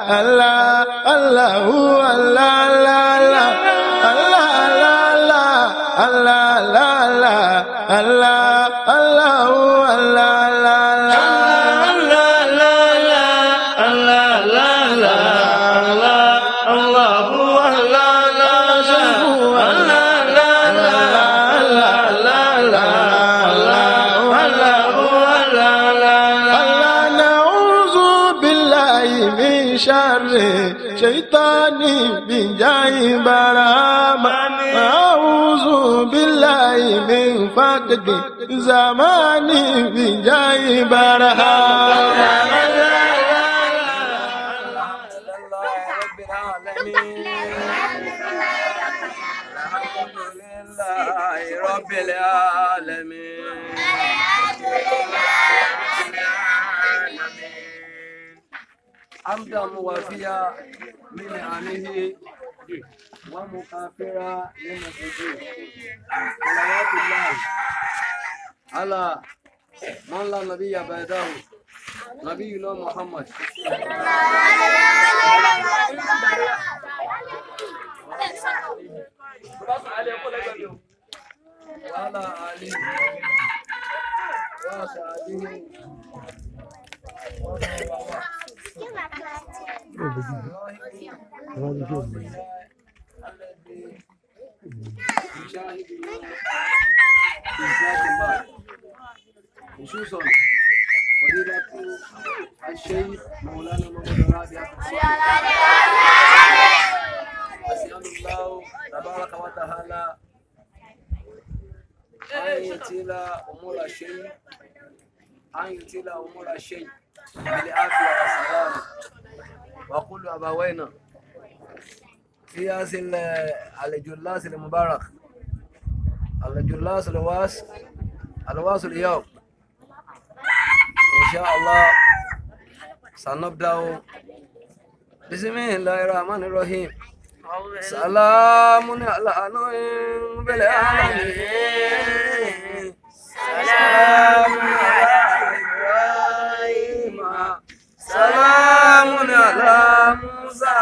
Allah Allahu Allah Allah Allah Allah Allah Allah Allah Allah Allahu Allah Allah Allah na'udhu billahi min sharri shaitani bin jahi barama na'udhu billahi min faqdi zamani bin jahi barama رب العالمين حمدا موافيا من نعمه ومكافرا لنفسه صلوات الله على من لا نبي بعده نبينا محمد وعلى آله وصحبه ومن والاه الذي يشاهدنا في ذات الله خصوصا فضيلة الشيخ مولانا محمد رابع أسأل الله تبارك وتعالى أن يطيل أمور الشيء أن يطيل أمور الشيء بالعافية والسلام وكل أبوينا في هذه ال- الجلاس المبارك الجلاس الواس الواس اليوم إن شاء الله سنبدأ بسم الله الرحمن الرحيم سلام على نوح بالعالمين سلام على إبراهيم سلام على موسى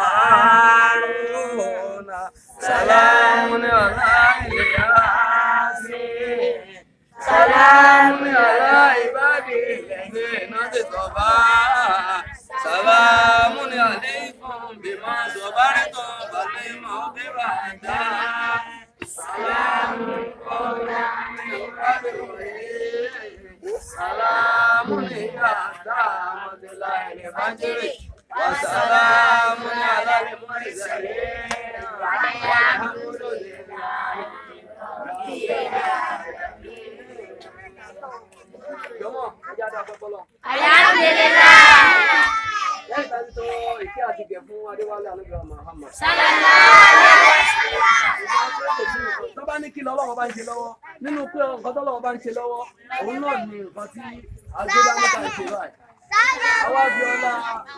وهارون سلام على إلياس سلام على عبادي الذين اصطفى سلام عليكم بما صبرتم فالموت بعد سلام قولا من رب رحيم سلام هي حتى مطلع الفجر وسلام على المرسلين والحمد لله Jọmọ, ẹjẹ́ adá pẹ́ fọlọ́. Lẹ́yìn tá a ti tọrọ ìkẹ́ àti ìgẹ̀ fún Adéwálé Alógbèwà Muhammad. Tó bá ní kí lọ́wọ́ bá ń ṣe lọ́wọ́, nínú pé nǹkan tó lọ́wọ́ bá ń ṣe lọ́wọ́, òun náà ni nǹkan tí agbébá níta ń ṣe báyìí. Àwa bí ọlá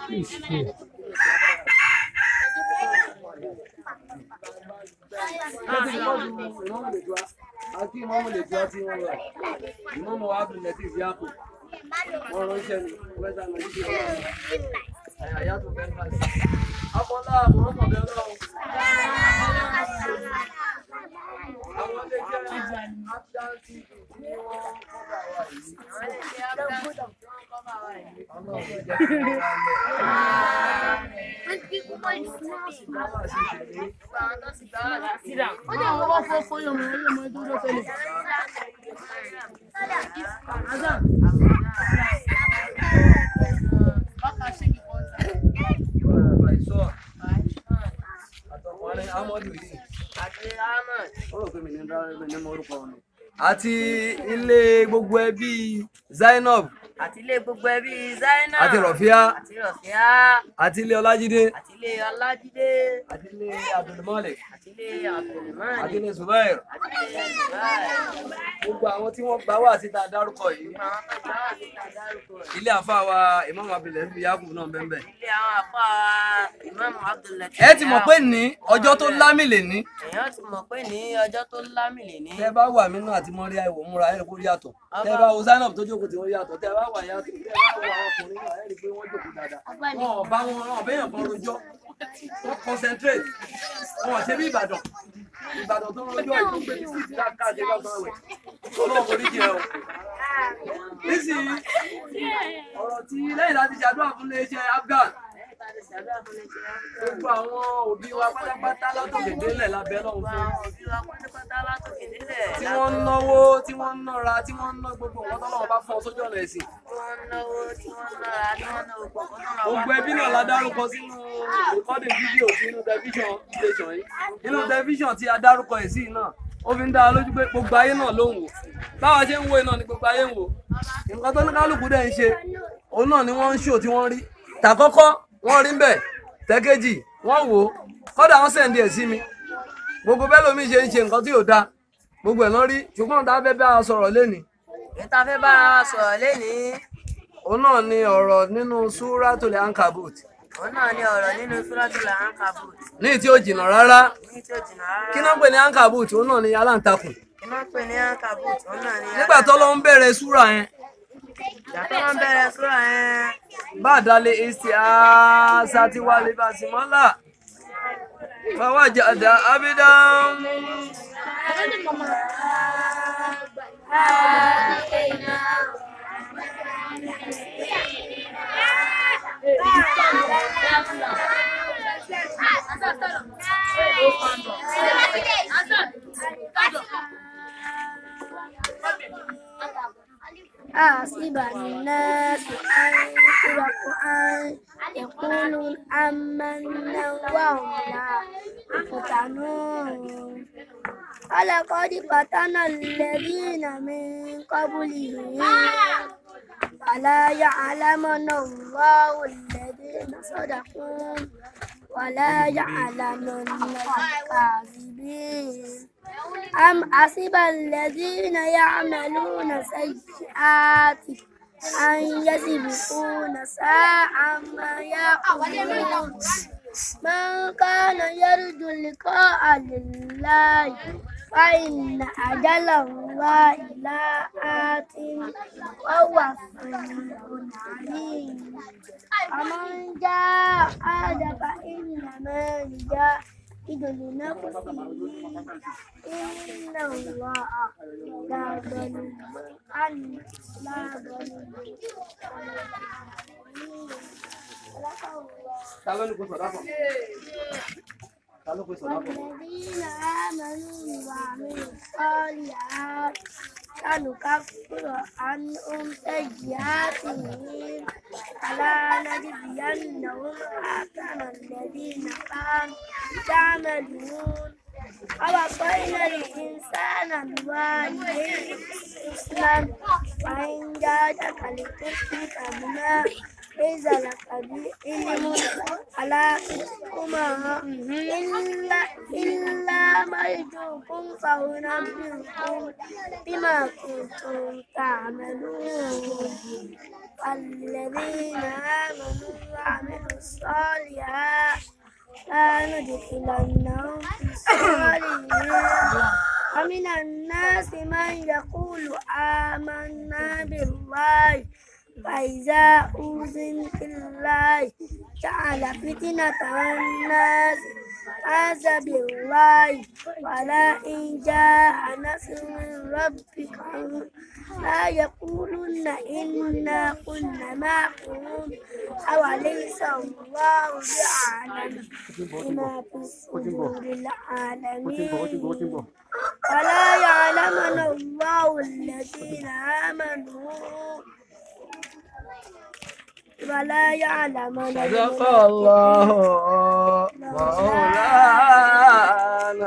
láti ìmọ̀lù ìmọ̀mù lè jọ àti ìmọ̀mù lè jọ tí wọ́n wà. Ìmọ̀mù wa bí lẹ́tí ìdí àpò. Wọ́n ránṣẹ́ mi, wọ́n sá lọ sí ọlọ́run. Àyà tó fẹ́ ká sí. Abọ́lá àwọn ọmọ bẹ́ẹ̀ lọ́wọ́. Àwọn ilé jẹ́ Abdáńtì ní wọ́n kọ́dà wà yìí. Ọlọ́run jẹ́ kí wọ́n wá lẹ̀. àti ilé gbogbo ẹbí Zainab àti ilé gbogbo ẹbí Zainab àti Rọ̀fíà àti Rọ̀fíà àti ilé Ọlájídé àti ilé Ọlájídé àti ilé Abdulmalik àti ilé Abdulmani àti ilé Zubair àti ilé Dubai gbogbo àwọn tí wọ́n gbà wá síta dárúkọ yìí àwọn tó gbà wà níta dárúkọ rẹ̀. ilé àfáà Imam Abdulaziz Yakub náà bẹ́ẹ̀ bẹ́ẹ̀. ilé àwọn àfa Imam Abdullahi. ẹ ti mọ̀ pé ní ọjọ́ tó lámì lè ní èèyàn ti mọ̀ pé ní ọjọ́ tó lámìlè ní tẹ́ bá wà nínú àti mọ́ríà ìwò múra ẹ̀rí kó yàtọ̀ tẹ́ bá wo Zainab tó jókòó tí wọ́n yàtọ̀ tẹ́ bá wà yàtọ̀ tẹ́ bá wo àwọn ọkùnrin náà ẹ̀rí pé wọ́n jókòó dáadáa wọn ò bá wọn wọn ò bẹ́yàn kan rojọ́ wọ́n concentrate wọn ò ṣe bí Ìbàdàn Ìbàdàn tó rojọ́ ìlú pé títí káàkiri lọ́gbọ̀n ẹ̀wẹ̀ ọlọ́run kò ní jẹ o nísìnyí ọ̀rọ̀ tí lẹ́yìn láti ṣàdúrà fún iléeṣẹ́ Afghan gbogbo àwọn òbí wa pátápátá látòkè délẹ̀ lábẹ́ lọ́hùn fún tí wọ́n ń náwó tí wọ́n ń nára tí wọ́n ń ná gbogbo nǹkan tọ́lọ́wọ́ bá fún ọ sójú ọ̀nà ẹ̀sìn gbogbo ẹbí náà la dárúkọ sínú recording fídíò sí inú tẹlifíṣàn station yìí inú tẹlifíṣàn tí a dárúkọ ẹ̀ sí náà ó fi ń dá a lójú pé gbogbo ayé náà ló ń wò báwa ṣe ń wo iná ni gbogbo ayé ń wò nǹkan tó ní kálukú dẹ̀ ń ṣe òun náà ni wọ́n ń ṣò tí wọ́n rí tàkọ́kọ́ wọ́n rí ń bẹ̀ tẹ́kẹ́jì wọ́n wò ó kọ́dà wọ́n sẹ̀ǹdì ẹ̀ sí mi gbogbo bẹ́ẹ̀ lómi ṣe ń ṣe nǹkan tí ò da gbogbo ẹ̀ lọ́n rí ṣùgbọ́n tá a fẹ́ bá a sọ̀rọ̀ lénìí Ìta fẹ́ bára wa sọ̀rọ̀ lénìí. òun náà ni ọ̀rọ̀ nínú súrátùlẹ̀ ankabut Òun náà ni ọ̀rọ̀ nínú Suratul Ankabut. ní tí ó jìnnà rárá Ní tí ó jìnnà rárá. kí náà pè ní ankabut òun náà ni aláǹtakùn Kí náà pè ní Ankabut? Òun náà ni. nígbà tó lọ ń bẹ̀rẹ̀ súrà yẹn Ìgbà tó wọ́n bẹ̀rẹ̀ súrà yẹn. bá a dalẹ̀ èsì àṣà tí wà lè bá a sì mọ́lá fawajada abidan أحسب الناس أن يتركوا أن يقولوا آمنا وهم لا يفتنون ولقد فتنا الذين من قبلهم فلا يعلمن الله الذين صدقوا ولا يعلمن الكاذبين أم حسب الذين يعملون سيئات أن يسبقون ساعة ما يقولون من كان يرجو لقاء لله فإن أجل الله لا آت وهو سميع عليم ومن جاهد فإنما يجاهد لنفسه إن الله لا ظلم عن لا ظلم ta ló ní kó sọ̀dá kan ta ló kó sọ̀dá kan والذين آمنوا وعملوا الصالحات سنكفر عنهم سيئاتهم ولا نجزينهم أحسن الذين كانوا يعملون ووصينا الإنسان بوالديه حسنا وإن جادك لتشرك بما ليس لك به علم فلا تطعهما إلا إلا ما يرجوكم فأنبئكم بما كنتم تعملون والذين آمنوا وعملوا الصالحات لا ندخلنهم في الصالحين ومن الناس من يقول آمنا بالله فإذا أوذن في الله جعل فتنة الناس عز بالله ولا إن جاء نصر من ربك لا يقولن إنا كنا معكم أوليس الله بأعلم بما في صدور العالمين ولا يعلمن الله الذين آمنوا ولا يعلمن صدق الله مولانا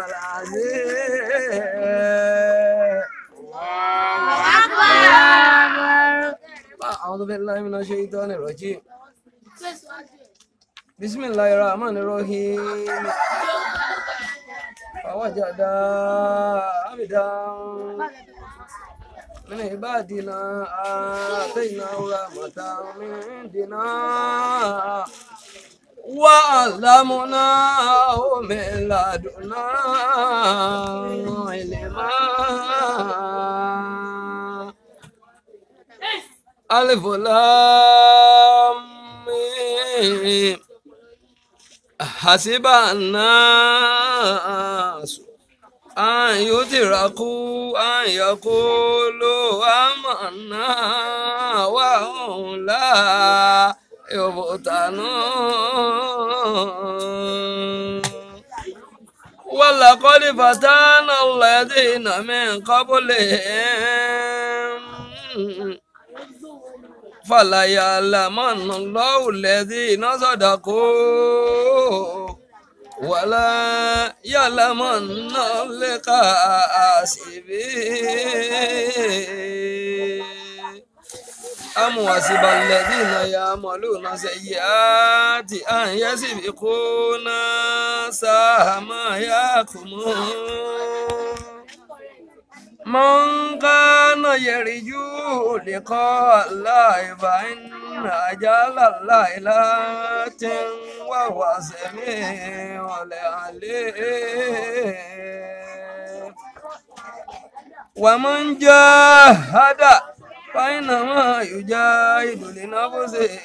العظيم أعوذ بالله من الشيطان الرجيم بسم الله الرحمن الرحيم فوجد عبدا من عبادنا آتيناه رحمة من عندنا وعلمناه من لدنا علما ألف لام ميم. حسب الناس أن يتركوا أن يقولوا آمنا وهم لا يفتنون ولقد فتنا الذين من قبلهم فليعلمن الله الذين صدقوا ولا يعلمن الكاذبين أم حسب الذين يعملون سيئات أن يسبقونا ساء ما يحكمون من كان يرجو لقاء الله فإن أجل الله لات وهو سميع العليم ومن جاهد فإنما يجاهد لنفسه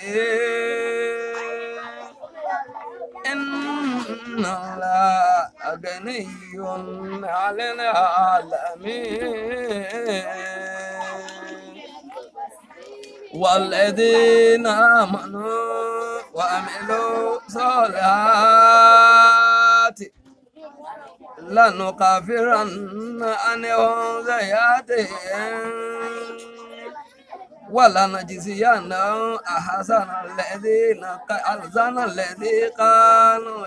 إن الله غني عن العالمين والذين آمنوا وعملوا الصالحات لنكفرن عنهم سيئاتهم ولنجزينهم أحسن الذين أحسن الذي كانوا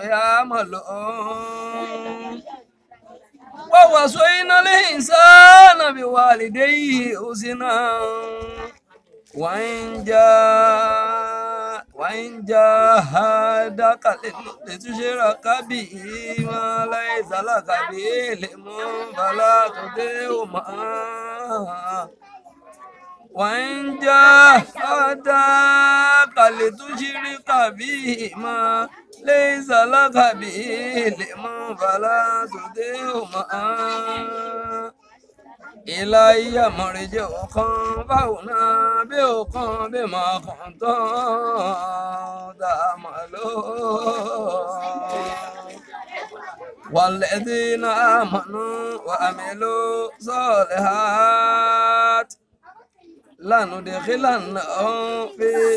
يعملون ووصينا الإنسان بوالديه حسنا وإن جاء وإن جاهدك لتشرك به ما ليس لك به علم فلا تطعهما وإن جاهداك لتشرك به ما ليس لك به علم فلا تطعهما إلي مرجعكم فأنبئكم بما كنتم تعملون والذين آمنوا وعملوا الصالحات لندخلنهم في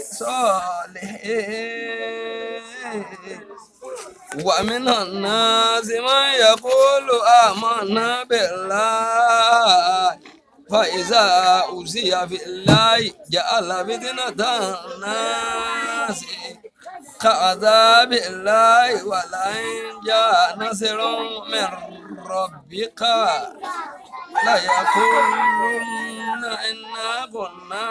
صالحين ومن الناس من يقول آمنا بالله فإذا أوذي في الله جعل فتنة الناس كعذاب الله ولئن جاء نصر من ربك ليقولن إنا كنا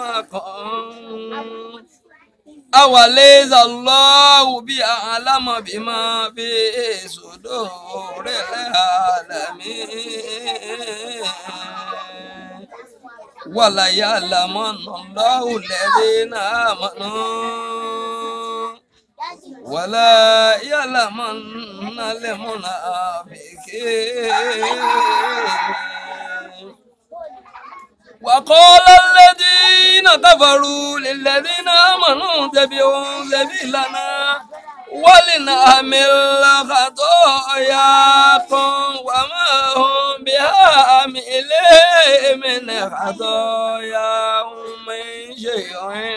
معكم أوليس الله بأعلم بما في صدور العالمين ولا يعلمن الله الذين آمنوا ولا يعلمن المنافقين وقال الذين كفروا للذين آمنوا اتبعوا سبيلنا ولنحمل خطاياكم وما هم بحاملين من خطاياهم من شيء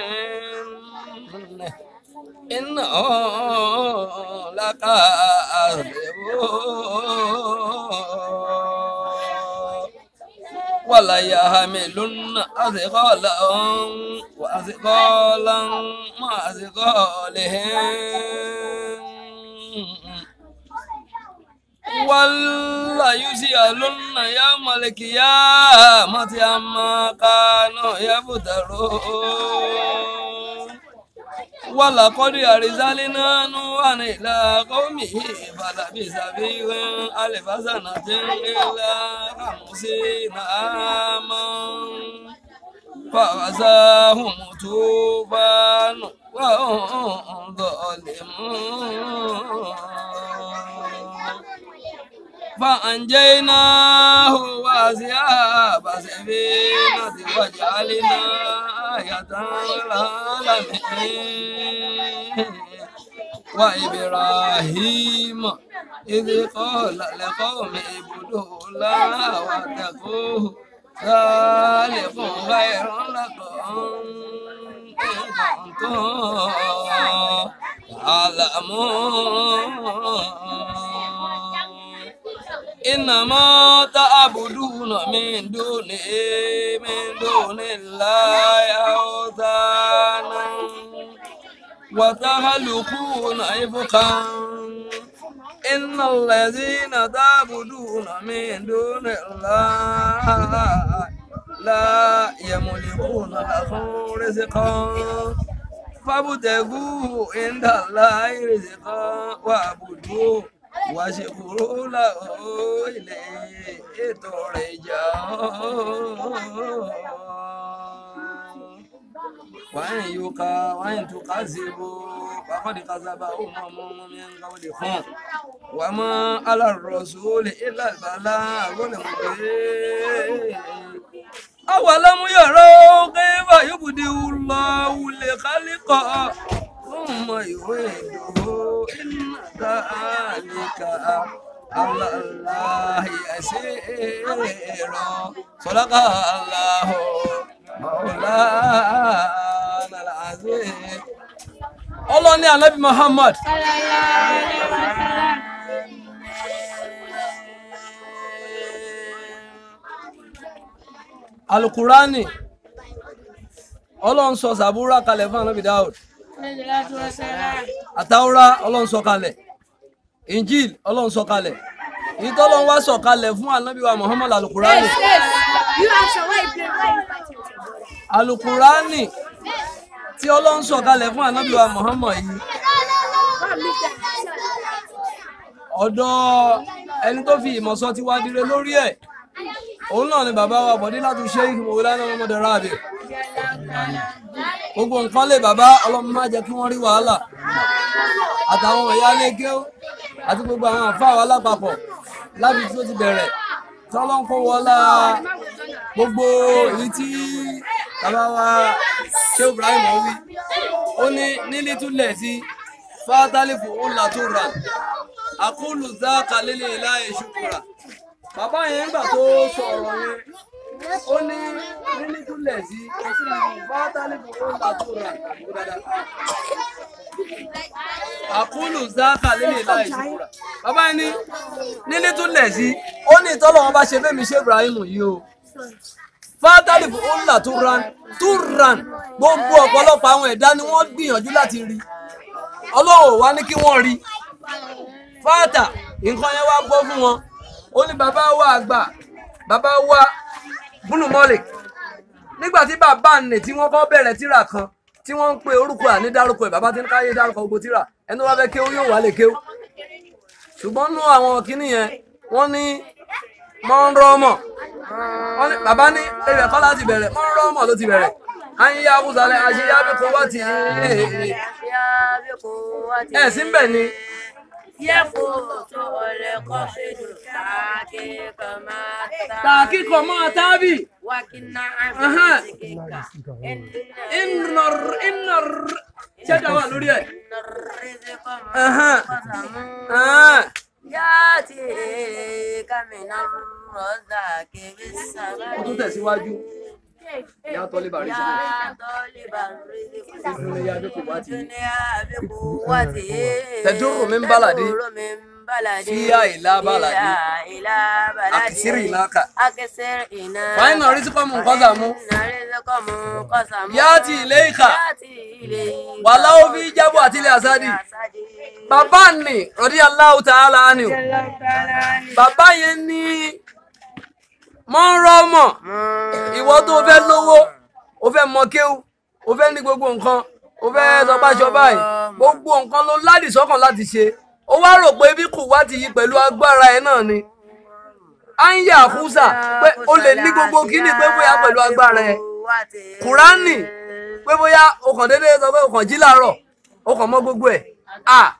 إنه لكاذبون ولا يحملن أثقالهم وأثقالا مع أثقالهم ولا يسألن يوم القيامة عما كانوا يفترون ولقد أرسلنا نوحا إلى قومه فلبث فيهم ألف سنة إلا خمسين عاما فغزاهم طوفان وهم ظالمون فأنجيناه وأصحاب السفينة وجعلنا آية للعالمين وإبراهيم إذ قال لقوم اعبدوا الله واتقوه ذلك خير لكم إن كنتم تعلمون إنما تعبدون من دونه من دون الله أوثانا وتخلقون إفكا إن الذين تعبدون من دون الله لا يملكون لكم رزقا فابتغوا عند الله رزقا واعبدوه واشكروا له إليه ترجعون وإن يقى وإن تكذبوا فقد كذب أمم من قبلكم وما على الرسول إلا البلاغ المبين أولم يروا كيف يبدئ الله الخلق ثم يعيده إن ذلك على الله يسير صدق الله مولانا العظيم ọlọ́run ní anabi muhammad alukurani ọlọ́run sọ sàbúrà kalẹ̀ fún anabi daud àtàwùrà ọlọ́run sọ kalẹ̀ injil ọlọ́run sọ kalẹ̀ ìtọ́lọ́run wá sọ kalẹ̀ fún anabi wa muhammad alukurani You answer why you play why you fighting. alukurani tí ọlọ́run sọ kalẹ̀ fún anabi wa muhammad yìí Come meet them. ọ̀dọ̀ ẹni tó fi ìmọ̀ sọ ti wá dire lórí ẹ̀ òun náà ni bàbá wa bọ̀dé láti ṣe ìgbìmọ̀ wọlé náà ọmọdé ráàbì gbogbo nǹkan lè bàbá ọlọ́run má jẹ́ kí wọ́n rí wàhálà àtàwọn ìyá lékè àti gbogbo àwọn àfáà wa lápapọ̀ láti tó ti bẹ̀rẹ̀ tí ọlọ́run kó wọlá gbogbo èyí tí bàbá wa ṣé ibrahim wí ó ní nílí túlẹ̀ sí fátálífù ńlá tó rà àkúlù záàkà lílé láì ṣùkúrà bàbá yẹn nígbà tó sọ ọ̀rọ̀ yẹn ó ní nílí túlẹ̀ sí fátálífù ńlá tó rà àkúlù záàkà lílé láì ṣùkúrà bàbá yẹn ní nílí túlẹ̀ sí ó ní ìtọ́lọ̀ wọn bá ṣe bẹ́ẹ̀ mi ṣe ibrahim yìí o fátálì ńlá tó ran tó ran gbogbo ọ̀pọ̀lọpọ̀ àwọn ẹ̀dá ni wọ́n gbìyànjú láti rí ọlọ́run ò wá ní kí wọ́n rí fáàtà nǹkan yẹn wá bọ́ fún wọn ó ní bàbá wa àgbà bàbá wa bùnú mọ́lẹ̀ nígbà tí bàbá nì tí wọ́n kọ́ bẹ̀rẹ̀ tíra kan tí wọ́n ń pe orúkọ àní dárúkọ ẹ̀ bàbá tí ń káyé dárúkọ gbogbo tíra ẹni tó bá fẹ́ kéwú yóò wá lè kéwú ṣùgbọ́n nú àwọn kìíní yẹn wọ́n ní mọ́ńrọ́mọ̀ wọ́n ní bàbá ní ẹ̀rẹ̀ kọ́ láti bẹ̀rẹ̀ mọ́ńrọ́mọ̀ ló ti bẹ̀rẹ̀ àyíyá abúzalẹ̀ àṣeyá bí kò wá ti ẹ̀ sí ń bẹ̀ ni tàkíkọ̀ mọ́ tábì ìnàr ìnàr ṣẹ́jà wà lórí ẹ̀ Yáàtì kàmínà rọ́dà kébé sábà. ó tún tẹ̀síwájú ìyá tọ́lé bàrí sílẹ̀ ìdúró ya bí kò wá ti Tẹ̀dúrù min baladi. Fíyà ìlà baladi. Akisiri ìlàkà. Fáyín náà rí sí kọ́mù nǹkan sàmú. Yáàtì ilé ìkà. Wàlá ó fi jábọ̀ àti ilé àsádì. Bàbá nì rọ̀dí Allahu ta'ala ni o. Bàbá yẹn ní mọ́ńrọ́mọ̀. Ìwọ tó fẹ́ lówó, o fẹ́ mọ kéwú, o fẹ́ ní gbogbo nǹkan, o fẹ́ sọ báṣọ báyìí. Gbogbo nǹkan ló ládì sọ́kàn láti ṣe. Ó wá rò pé bí kò wá ti yí pẹ̀lú agbára ẹ̀ náà ni. À ń yà kúsà pé o lè ní gbogbo kíní pé bóyá pẹ̀lú agbára ẹ̀. Kùránì pé bóyá o kàn déédéé sọ pé o kàn jí láàárọ̀ o kàn mọ gbogbo ẹ̀. À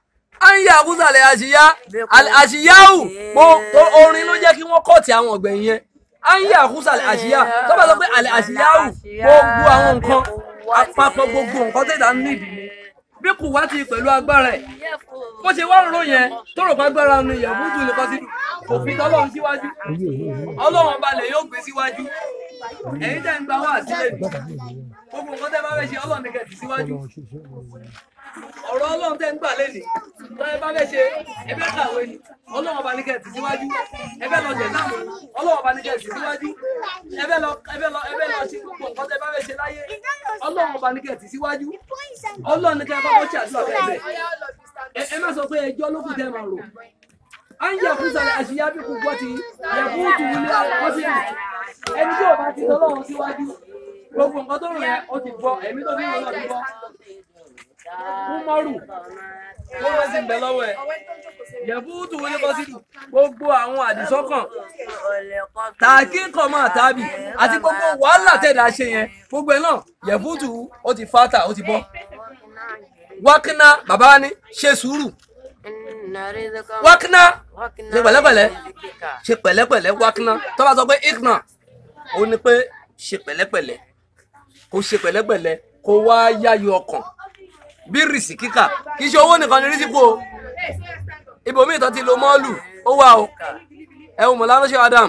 à ń yà àkúsàlẹ̀ àṣìyá àṣìyáwù gbogbo orin ló jẹ́ kí wọ́n kọ́ọ̀tì àwọn ọ̀gbẹ̀yìn yẹn à ń yà àkúsàlẹ̀ àṣìyá tó bá sọ pé àlẹ́ àṣìyáwù gbogbo àwọn nǹkan àpapọ̀ gbogbo nǹkan tẹ̀dá nídìí ni bí kò wá ti pẹ̀lú agbára ẹ̀ bó ṣe wá ń rò yẹn tó rò pé agbára ni ìyàwó tún lè kọ́ sí kò fi tọ́lọ́run síwájú ọlọ́run balẹ̀ yóò gbé síwájú ẹ̀yin tẹ́ ń gba wá sílẹ̀ gbogbo nǹkan tẹ́ bá fẹ́ ṣe ọlọ́run ní kẹ̀tì síwájú ọ̀rọ̀ ọlọ́run tẹ́ ń gbà lé ní tọ́yẹ bá fẹ́ ṣe ẹbẹ́ kàwé ni ọlọ́run ọba ní kẹ̀tì síwájú ẹbẹ́ lọ jẹ̀ náà ọlọ́run ọba ní kẹ̀tì síwájú ẹbẹ́ lọ ẹbẹ́ lọ ẹbẹ́ lọ ṣe gbogbo nǹkan tẹ́ bá fẹ́ ṣe láyé ọlọ́run ọba ní kẹ̀tì síwájú ọlọ́run ní kẹ́ bá wọ́n ṣe àdúrà bẹ́ẹ̀ bẹ́ẹ̀ ẹ má sọ pé ẹjọ́ ló kù tẹ́ máa rò à ń yẹ fún sàlẹ̀ àṣìyá bí kò gbọ́ ti yẹ fún tùwúlé àwọn sí ẹni tí ò bá ti tọ́lọ́run síwájú gbogbo nǹkan tó rò yẹn ó ti gbọ́ ẹ̀mí tó ní ìrọ̀lọ́ ti gbọ́ fún mọ́rù tó lọ sí ìbẹ̀ lọ́wọ́ ẹ̀ yẹ̀bùtù wọlé kọ́ sí gbogbo àwọn àdìsọ́kàn tààkì kọ̀mọ́ àtàbí àti gbogbo wàhálà tẹ̀dá ṣe yẹn gbogbo ẹ̀ náà yẹ̀bùtù ó ti fátà ó ti bọ́ wákínà bàbá wa ní ṣe sùúrù wákínà ṣe pẹ̀lẹ́pẹ̀lẹ́ ṣe pẹ̀lẹ́pẹ̀lẹ́ wákínà tó bá sọ pé ikna ó ní pé ṣe pẹ̀lẹ́pẹ̀lẹ́ kó ṣe pẹ̀lẹ́pẹ̀lẹ́ kó wá yáyọ ọkàn bí rìsì kíkà kì í ṣe owó nìkan ní rísíkù o ibòmíì tó ti lo mọ́ọ̀lù ó wà o ẹ wò mọ̀lá ránṣẹ́ adam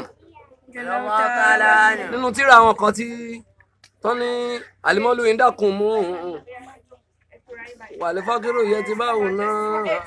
nínú tíra àwọn kan tí tó ní àlìmọ́lù yìí dákun mú wàlẹ́ fákírò yẹ ti báwo náà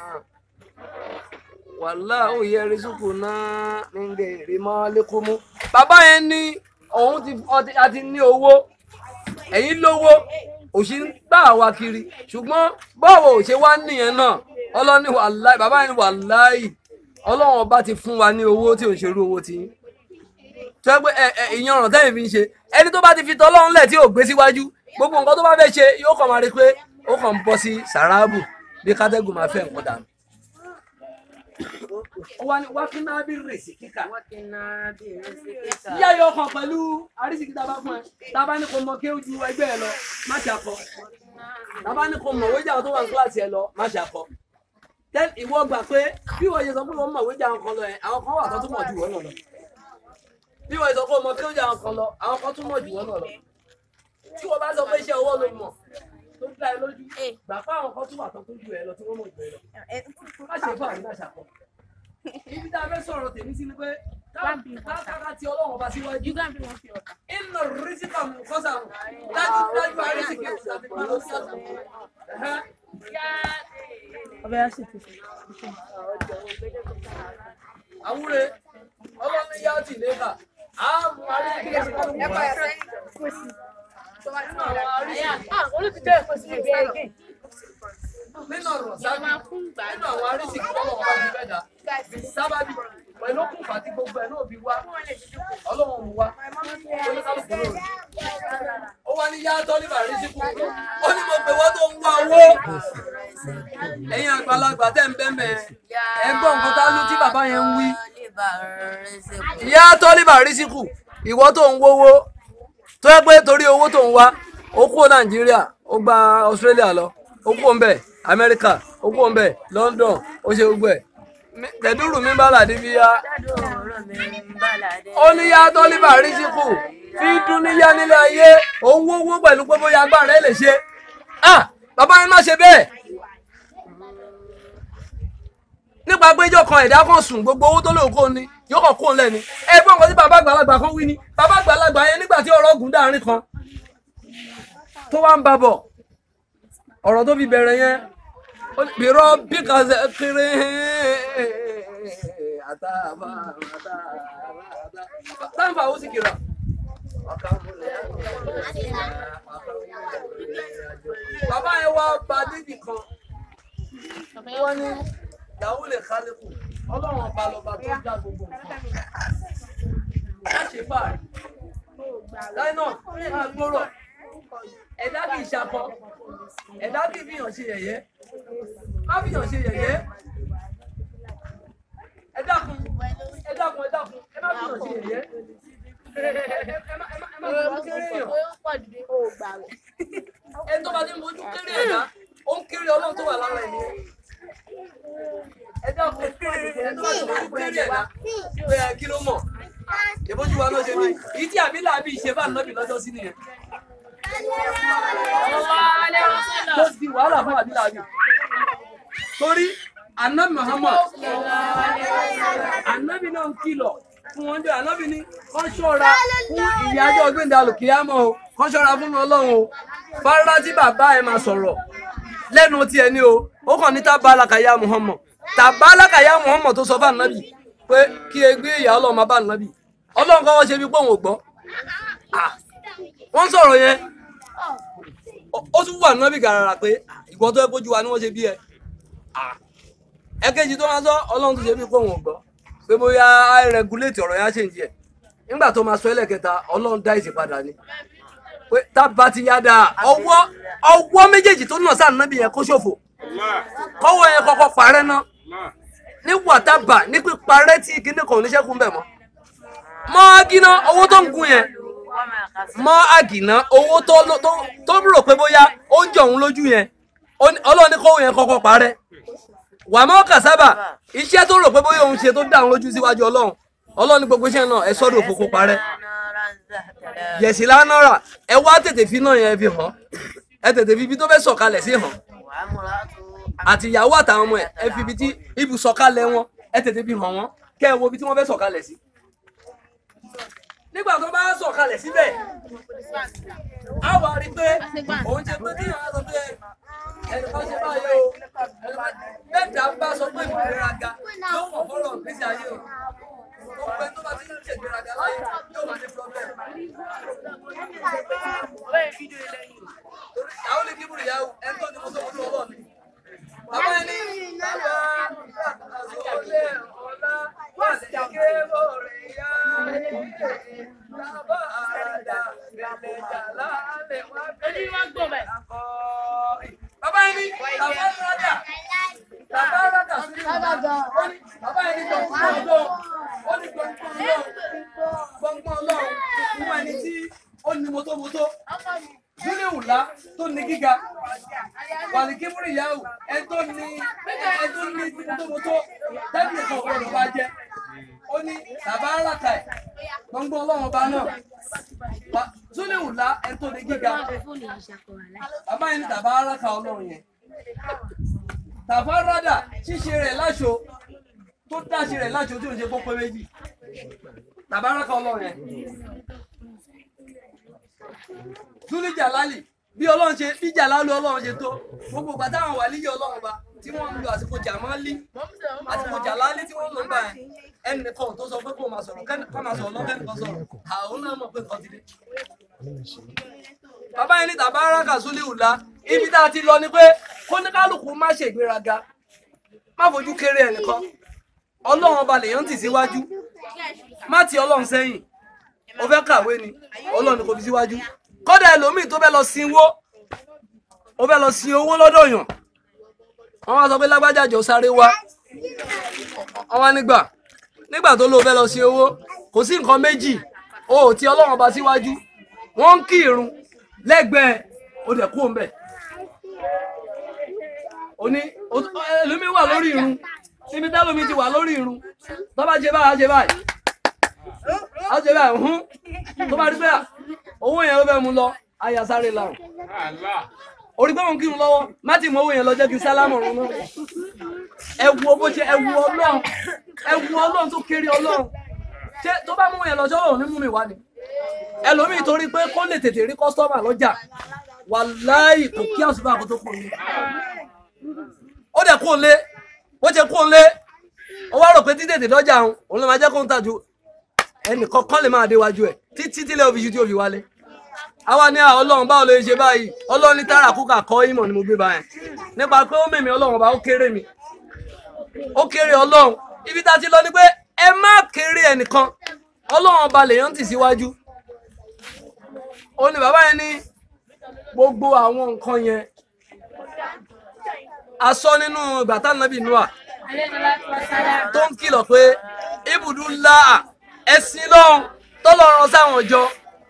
wàlá òye rísíkù náà nígbè èrè mọ́ lẹ́kọ́ mú. bàbá yẹn ní òun ti àti ní owó ẹ̀yin lówó òṣì ń gbà wá kiri ṣùgbọ́n báwo ò ṣe wá nìyẹn náà ọlọ́ni wàláì bàbá yẹn wàláì ọlọ́run ọba ti fún wa ní owó tí ò ń ṣerú owó tí tó yẹ pé ẹ ẹ ìyẹn ọ̀ràn tẹ́yìn fi ń ṣe ẹni tó bá ti fi tọ́lọ́run lẹ̀ tí ò gbé síwájú gbogbo nǹkan tó bá fẹ́ ṣe yóò kàn máa rí pé ó kàn ń bọ́ sí sàráàbù bí kátẹ́gùn máa fẹ́ nǹkan dànù. ó wá ní wákínà bí rèsì kíkà yíyá yọ ọkàn pẹ̀lú àrísìkí tá a bá fún ẹ tá a bá ní kó mọ kí ó ju ẹgbẹ́ ẹ lọ má ṣàkọ tá a bá ní kó mọ wéjà tó wà ní kíláàsì ẹ lọ má ṣàkọ tẹ́lẹ̀ ìwọ gbà pé bí wọ́n ṣe sọ pé wọ́n mọ̀ wéjà àwọn kan lọ ẹ̀ àwọn kan wà tó tún mọ̀ jù wọ́n náà lọ bí wọ́n ṣe sọ pé ọmọ kí ó jà àwọn kan lọ àwọn kan tún mọ̀ jù wọ́n náà lọ tí wọ́n bá sọ pé iṣẹ́ ọwọ́ ló mọ̀ tó dá ẹ lójú gbà pé àwọn kan tún wà tó tún jù ẹ lọ tí wọ́n mọ̀ jù ẹ lọ má ṣe fún àmì má ṣàkọ ibi tá a fẹ́ sọ̀rọ̀ tèmi sí ni pé káàkiri ti ọlọ́run ọba síwájú inú rísíkà mú kọ́sà mú dájú dájú àrísìkì àti pàlọ́ sí ọ̀sán. àwúre ọlọ́run yá tì lébà á mú àrísìkì àti pàlọ́ sí ọ̀sán. nínú ọ̀rọ̀ sábà nínú àwọn àrísìkì ọlọ́run ọba ti fẹ́ dà sábàbí pẹ̀lú òkùnfà tí gbogbo ẹ̀ náà bí wá ọlọ́run mú wá oníkálùkù lórí ó wá ní yáàtọ̀ nígbà rí síkú ó ní mo pè wọ́n tó ń wá owó ẹ̀yin àgbàlagbà tẹ̀ ń bẹ́ẹ̀ ẹ gbọ́ nǹkan tá ló tí bàbá yẹn ń wí yáàtọ̀ nígbà rí síkú ìwọ tó ń wówó tó yẹ pé torí owó tó ń wá ó kúrò nàìjíríà ó gba australia lọ ó kúrò ń bẹ̀ amẹ́ríkà ó kúrò ń bẹ̀ london ó ṣe gbogbo ẹ̀ tẹ̀dúrù mi bá làdí bí yá ó ní yá tó líbà rí síkù fi dún níyá nílé ayé òun wówó pẹ̀lú pé bóyá agbára ẹ̀ lè ṣe ah bàbá yẹn má ṣe bẹ́ẹ̀ nípa péjọ kan ẹ̀dá kan sùn gbogbo owó tó lóun kó ni yóò kàn kó lẹ́ni ẹ gbọ́n nǹkan tí bàbá àgbàlagbà kan wí ni bàbá àgbàlagbà yẹn nígbà tí ọ̀rọ̀ ògùn dáàrin kan tó wá ń babọ̀ ọ̀rọ̀ tó fi bẹ̀rẹ̀ yẹn biro bí kan ṣe kiri àtàbà àtàbà táǹfà ó sì kìlọ̀. bàbá yẹn wá ba níbì kan wọ́n ní ìyàwó lè kálíkù ọlọ́run ọba lọ́ba tó dá gbogbo nǹkan. má ṣe fàárì láì náà máa gbọ́rọ̀ ẹ̀dá kì í ṣakọ ẹ̀dá kì í fìyàn ṣe yẹ̀yẹ́ má fìyàn ṣe yẹ̀yẹ́ ẹ dákun ẹ dákun ẹ dákun ẹ má fìyàn ṣe yẹ̀yẹ́ ẹ má ẹ má ẹ má fìyàn kéré yàn ẹ tó bá ti ń mojú kéré ẹ̀dá ó ń kéré ọlọ́run tó wà lára ẹ̀ nìyẹn ṣèbójú wa náà ṣe bí ìyí tí àbílà bí ṣe bá nàbì lọ́jọ́ sí nìyẹn tó di wàhálà fún àbílà bí torí anabi muhammad anabi náà ń kìlọ̀ fún wọn jẹ́ anabi ní kán ṣọ́ra fún ìyájọ́ gbẹ̀ndẹ̀ alùkìyámọ̀ o kán ṣọ́ra fún ọlọ́run o fárá tí bàbá ẹ máa sọ̀rọ̀ lẹ́nu tiẹ̀ ní o ó kàn ní tábàlákàyà muhammad tábàlákàyà muhammad tó sọ fún anabi pé kí egbé ìyá ọlọ́run máa bá anabi ọlọ́run kọ́ wọ́n ṣe bí pé òun ò gbọ́ Ah, wọ́n sọ̀rọ̀ yẹn ó ó tún wà anabi gàràrà pé ìwọ tó ẹ bójú wa ni wọ́n ṣe bí ẹ ẹ̀kejì tó máa sọ ọlọ́run tó ṣe bí pé òun ò gbọ́ pé bóyá á rẹgúléètì ọ̀rọ̀ yẹn á ṣe ń jẹ nígbà tó máa sọ ẹlẹ́kẹta ọlọ́run dá ìsìn padà ni pé tábà ti yá dáa ọwọ́ ọwọ́ méjèèjì tó nà sáà nábì yẹn kó ṣòfò kọ́wọ́ yẹn kọ́kọ́ parẹ́ ná ní wàtábà ní píparẹ́ tí kinní kan ò ní ṣẹ́kù ń bẹ̀ mọ́ mọ́ agíná owó tó ń gun yẹn mọ́ àgìná owó tó tó tó rò pé bóyá ó ń jọ òun lójú yẹn ó ní- ọlọ́run ní kọ́wọ́ yẹn kọ́kọ́ parẹ́ wàmọ́ kàsábà iṣẹ́ tó rò pé bóyá òun ṣe tó dá òun lójú síwájú ọlọ́run ọlọ́run ní gbogbo iṣẹ́ náà ẹ sọ́dọ̀ òfófó parẹ́ yẹ̀sì lánàrà ẹ wá tètè fi náà yẹn fi hàn ẹ tètè fi ibi tó fẹ́ sọ̀kalẹ̀ sí hàn àti ìyàwó àtàwọn ọmọ ẹ ẹ fi ibi tí ibùsọ̀kalẹ̀ wọn ẹ tètè fi hàn wọn kẹ́ ẹ wo ibi tí wọ́n fẹ́ sọ̀kalẹ̀ sí. nígbà tó bá sọ̀kalẹ̀ síbẹ̀ á wà rí pé òun ṣe pé kíyàn á sọ pé ẹnì kan ṣe báyìí o mẹ́ta bá sọ pé ìgbéraga yóò wọ̀ fọ́rọ̀ gbèsè ayé o gbogbo ẹni tó bá ti ń ṣègbéraga láyé yóò wà ní problem àwọn olè kíburu yà wò ẹni tó ní mo tó mo tó ọlọ́ọ̀ ni. Bàbá ẹni bàbá àzọlé ọ̀la wà sí kébòrè yá. Bàbá àdá bẹ̀lẹ̀ jàlá lè wá bẹ̀rẹ̀ akọ. Bàbá ẹni bàbá rádà bàbá rádà sí ó ní bàbá ẹni gbọ̀ngbọ̀n ọlọ́run ó ní gbọ̀ngbọ̀n ọlọ́run gbọ̀ngbọ̀n ọlọ́run fún ẹni tí ó ní mọ́tòmọ́tò dúlé wùlá tó ní gíga wàlí kíbúrì yahoo ẹ tó ní ẹ tó ní mọ́tòmọ́tò tẹ́lifí kan ọ̀gbọ́dọ̀ bá jẹ́ ó ní bàbá aláta ẹ̀ gbọ̀ngbọ̀n ọlọ́run ọba náà Wà- dúlé wùlá ẹ tó ní gíga bàbá yẹn ní tàbá aláta ọlọ́run yẹn tàbá rádà ṣíṣe rẹ̀ láṣọ tó dáṣe rẹ̀ láṣọ tí ò ń ṣe kókó méjì tàbá aláta ọlọ́run yẹn túlí jàlálì bí ọlọ́run ṣe bí jàlálù ọlọ́run ṣe tó gbogbo ìgbà táwọn wà líyẹ ọlọ́run ba tí wọ́n ń lo àsìkò jàmálí àsìkò jàlálì tí wọ́n ń lò ń gbà yẹn ẹnì kan tó sọ pé kó máa sọ̀rọ̀ kẹ́ni kó máa sọ̀rọ̀ lọ́kẹ́ni kan sọ̀rọ̀ àwọn náà mọ̀ pé nǹkan ti dé. bàbá yẹn ní tàbá aráka súlẹ̀ ìwùlá ibi tá a ti lọ ni pé kóníkálùkù má ṣe ìgbéraga má fojú kéré ẹnìkan ọlọ́run ọba lèèyàn tì síwájú má ti ọlọ́run sẹ́yìn o fẹ́ kàwé ni ọlọ́run kò fi síwájú kọ́dà ẹlòmíì tó fẹ́ lọ sinwó ó fẹ́ lọ sin owó lọ́dọ̀ yàn wọ́n wá sọ pé lágbájá jọ sáré wá wọ́n wá nígbà nígbà tó lóò fẹ́ lọ sin owó kò sí nǹkan méjì o ò ti ọlọ́run ọba síwájú wọ́n ń kí irun lẹ́gbẹ̀ẹ́ o dẹ̀ kú òǹbẹ̀ òní ẹlòmíì wà lórí irun níbi tẹ́lómi ti wà lórí irun tó bá ṣe báyìí á ṣe báyìí á ṣe báyìí hún tó bá rí pé owó yẹn ló fẹ́ mú lọ àyà sáré làwọn orí pé òun kírun lọ́wọ́ má ti mọ owó yẹn lọ jẹ́ kí sálámù ọ̀run náà ẹ wo bó ṣe ẹ wo ọlọ́run ẹ wo ọlọ́run tó kéré ọlọ́run ṣé tó bá mú yẹn lọ sọ́wọ́ òun ní mú mi wá ni ẹlòmíì torí pé kó lè tètè rí kọ́sítọ́mà lọ́jà wàláì kò kí àṣùbà kó tó kò ní ó dẹ̀ kó lé bó ṣe kó lé ó wá rò pé títètè dọ́jà òun òun ló máa jẹ́ kó ń tàjú ẹnìkan kan lè máa déwájú ẹ̀ títí tílé òfìsì tí ó fi wálé àwa ní à ọlọ́run báwo ló ṣe báyìí ọlọ́run ní tààrà kúkà kọ́ ìmọ̀ ni mo gbé báyẹn nípa pé ó mèmí ọlọ́run bá ó kéré mi ó kéré ọlọ́run ibi tá a ti lọ ni pé ẹ má kéré ẹnìkan ọlọ́run ọba lèèyàn tì síwájú ó ní bàbá yẹn ní gbogbo àwọn nǹkan yẹn a sọ nínú ìgbà tá nàbì nua tó ń kìlọ̀ pé ibùdó ńlá ẹ̀sìn lọ́hùn tọ́lọ́run sáwọn ọjọ́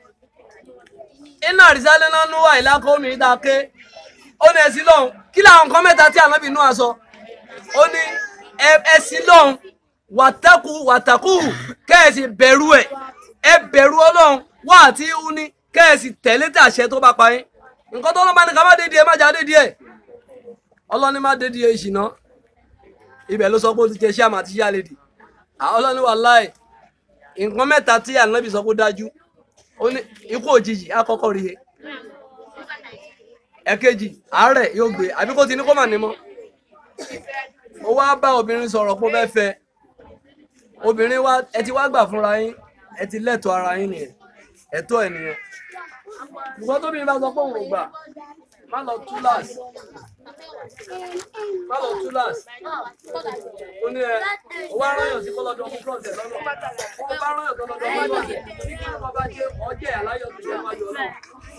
iná àrísálẹ̀ náà nú wà ìlàkọ̀ omi ìdáké ó ní ẹ̀sìn lọ́hùn kí làwọn nǹkan mẹ́ta tí ànábì nua sọ ó ní ẹ̀sìn lọ́hùn wàtàkù wàtàkù kẹ́ẹ̀sì bẹ̀rù ẹ̀ ẹ bẹ̀rù ọlọ́run wá àti ihu ni kẹ́ẹ̀sì tẹ̀lé tàṣẹ tó bá pa yín nǹkan tó lọ́ba ní ká má dé díẹ̀ má jà dé díẹ̀ ọlọ́ni má dé díẹ̀ ìṣìná ibẹ̀ ló sọ pé ó ti jẹ ṣé àmà àti ṣé àlèdì ọlọ́ni wà láì nǹkan mẹ́ta tí ànábì sọ pé ó dájú ó ní ikú òjijì àkọ́kọ́ rí he ẹ̀kejì àárẹ̀ yóò gbé àbí kó ti ní kó mà ní mọ́ ó wá bá obìnrin sọ̀rọ̀ pé ó fẹ́ fẹ́ obìnrin wa ẹ ti wá gbà fúnra yín ẹ ti lẹ́tọ̀ọ́ ara yín nìyẹn ẹ̀tọ́ ẹ̀ nìyẹn ṣùgbọ́n tóbi bá sọ pé òun ò gbà má lọ túláàsì má lọ túláàsì ó ní ẹ ó wá ráyàn sí kọ́lọ́dọ̀ ọmọ fúlọ̀ọ̀tẹ̀ lọ́nà ó bá ráyàn tó lọ́dọ̀ ọmọ fúlọ̀ọ̀tẹ̀ tí kí wọ́n bá jẹ́ ọjẹ́ àláyọ̀ tó jẹ́ wájú ọlọ́run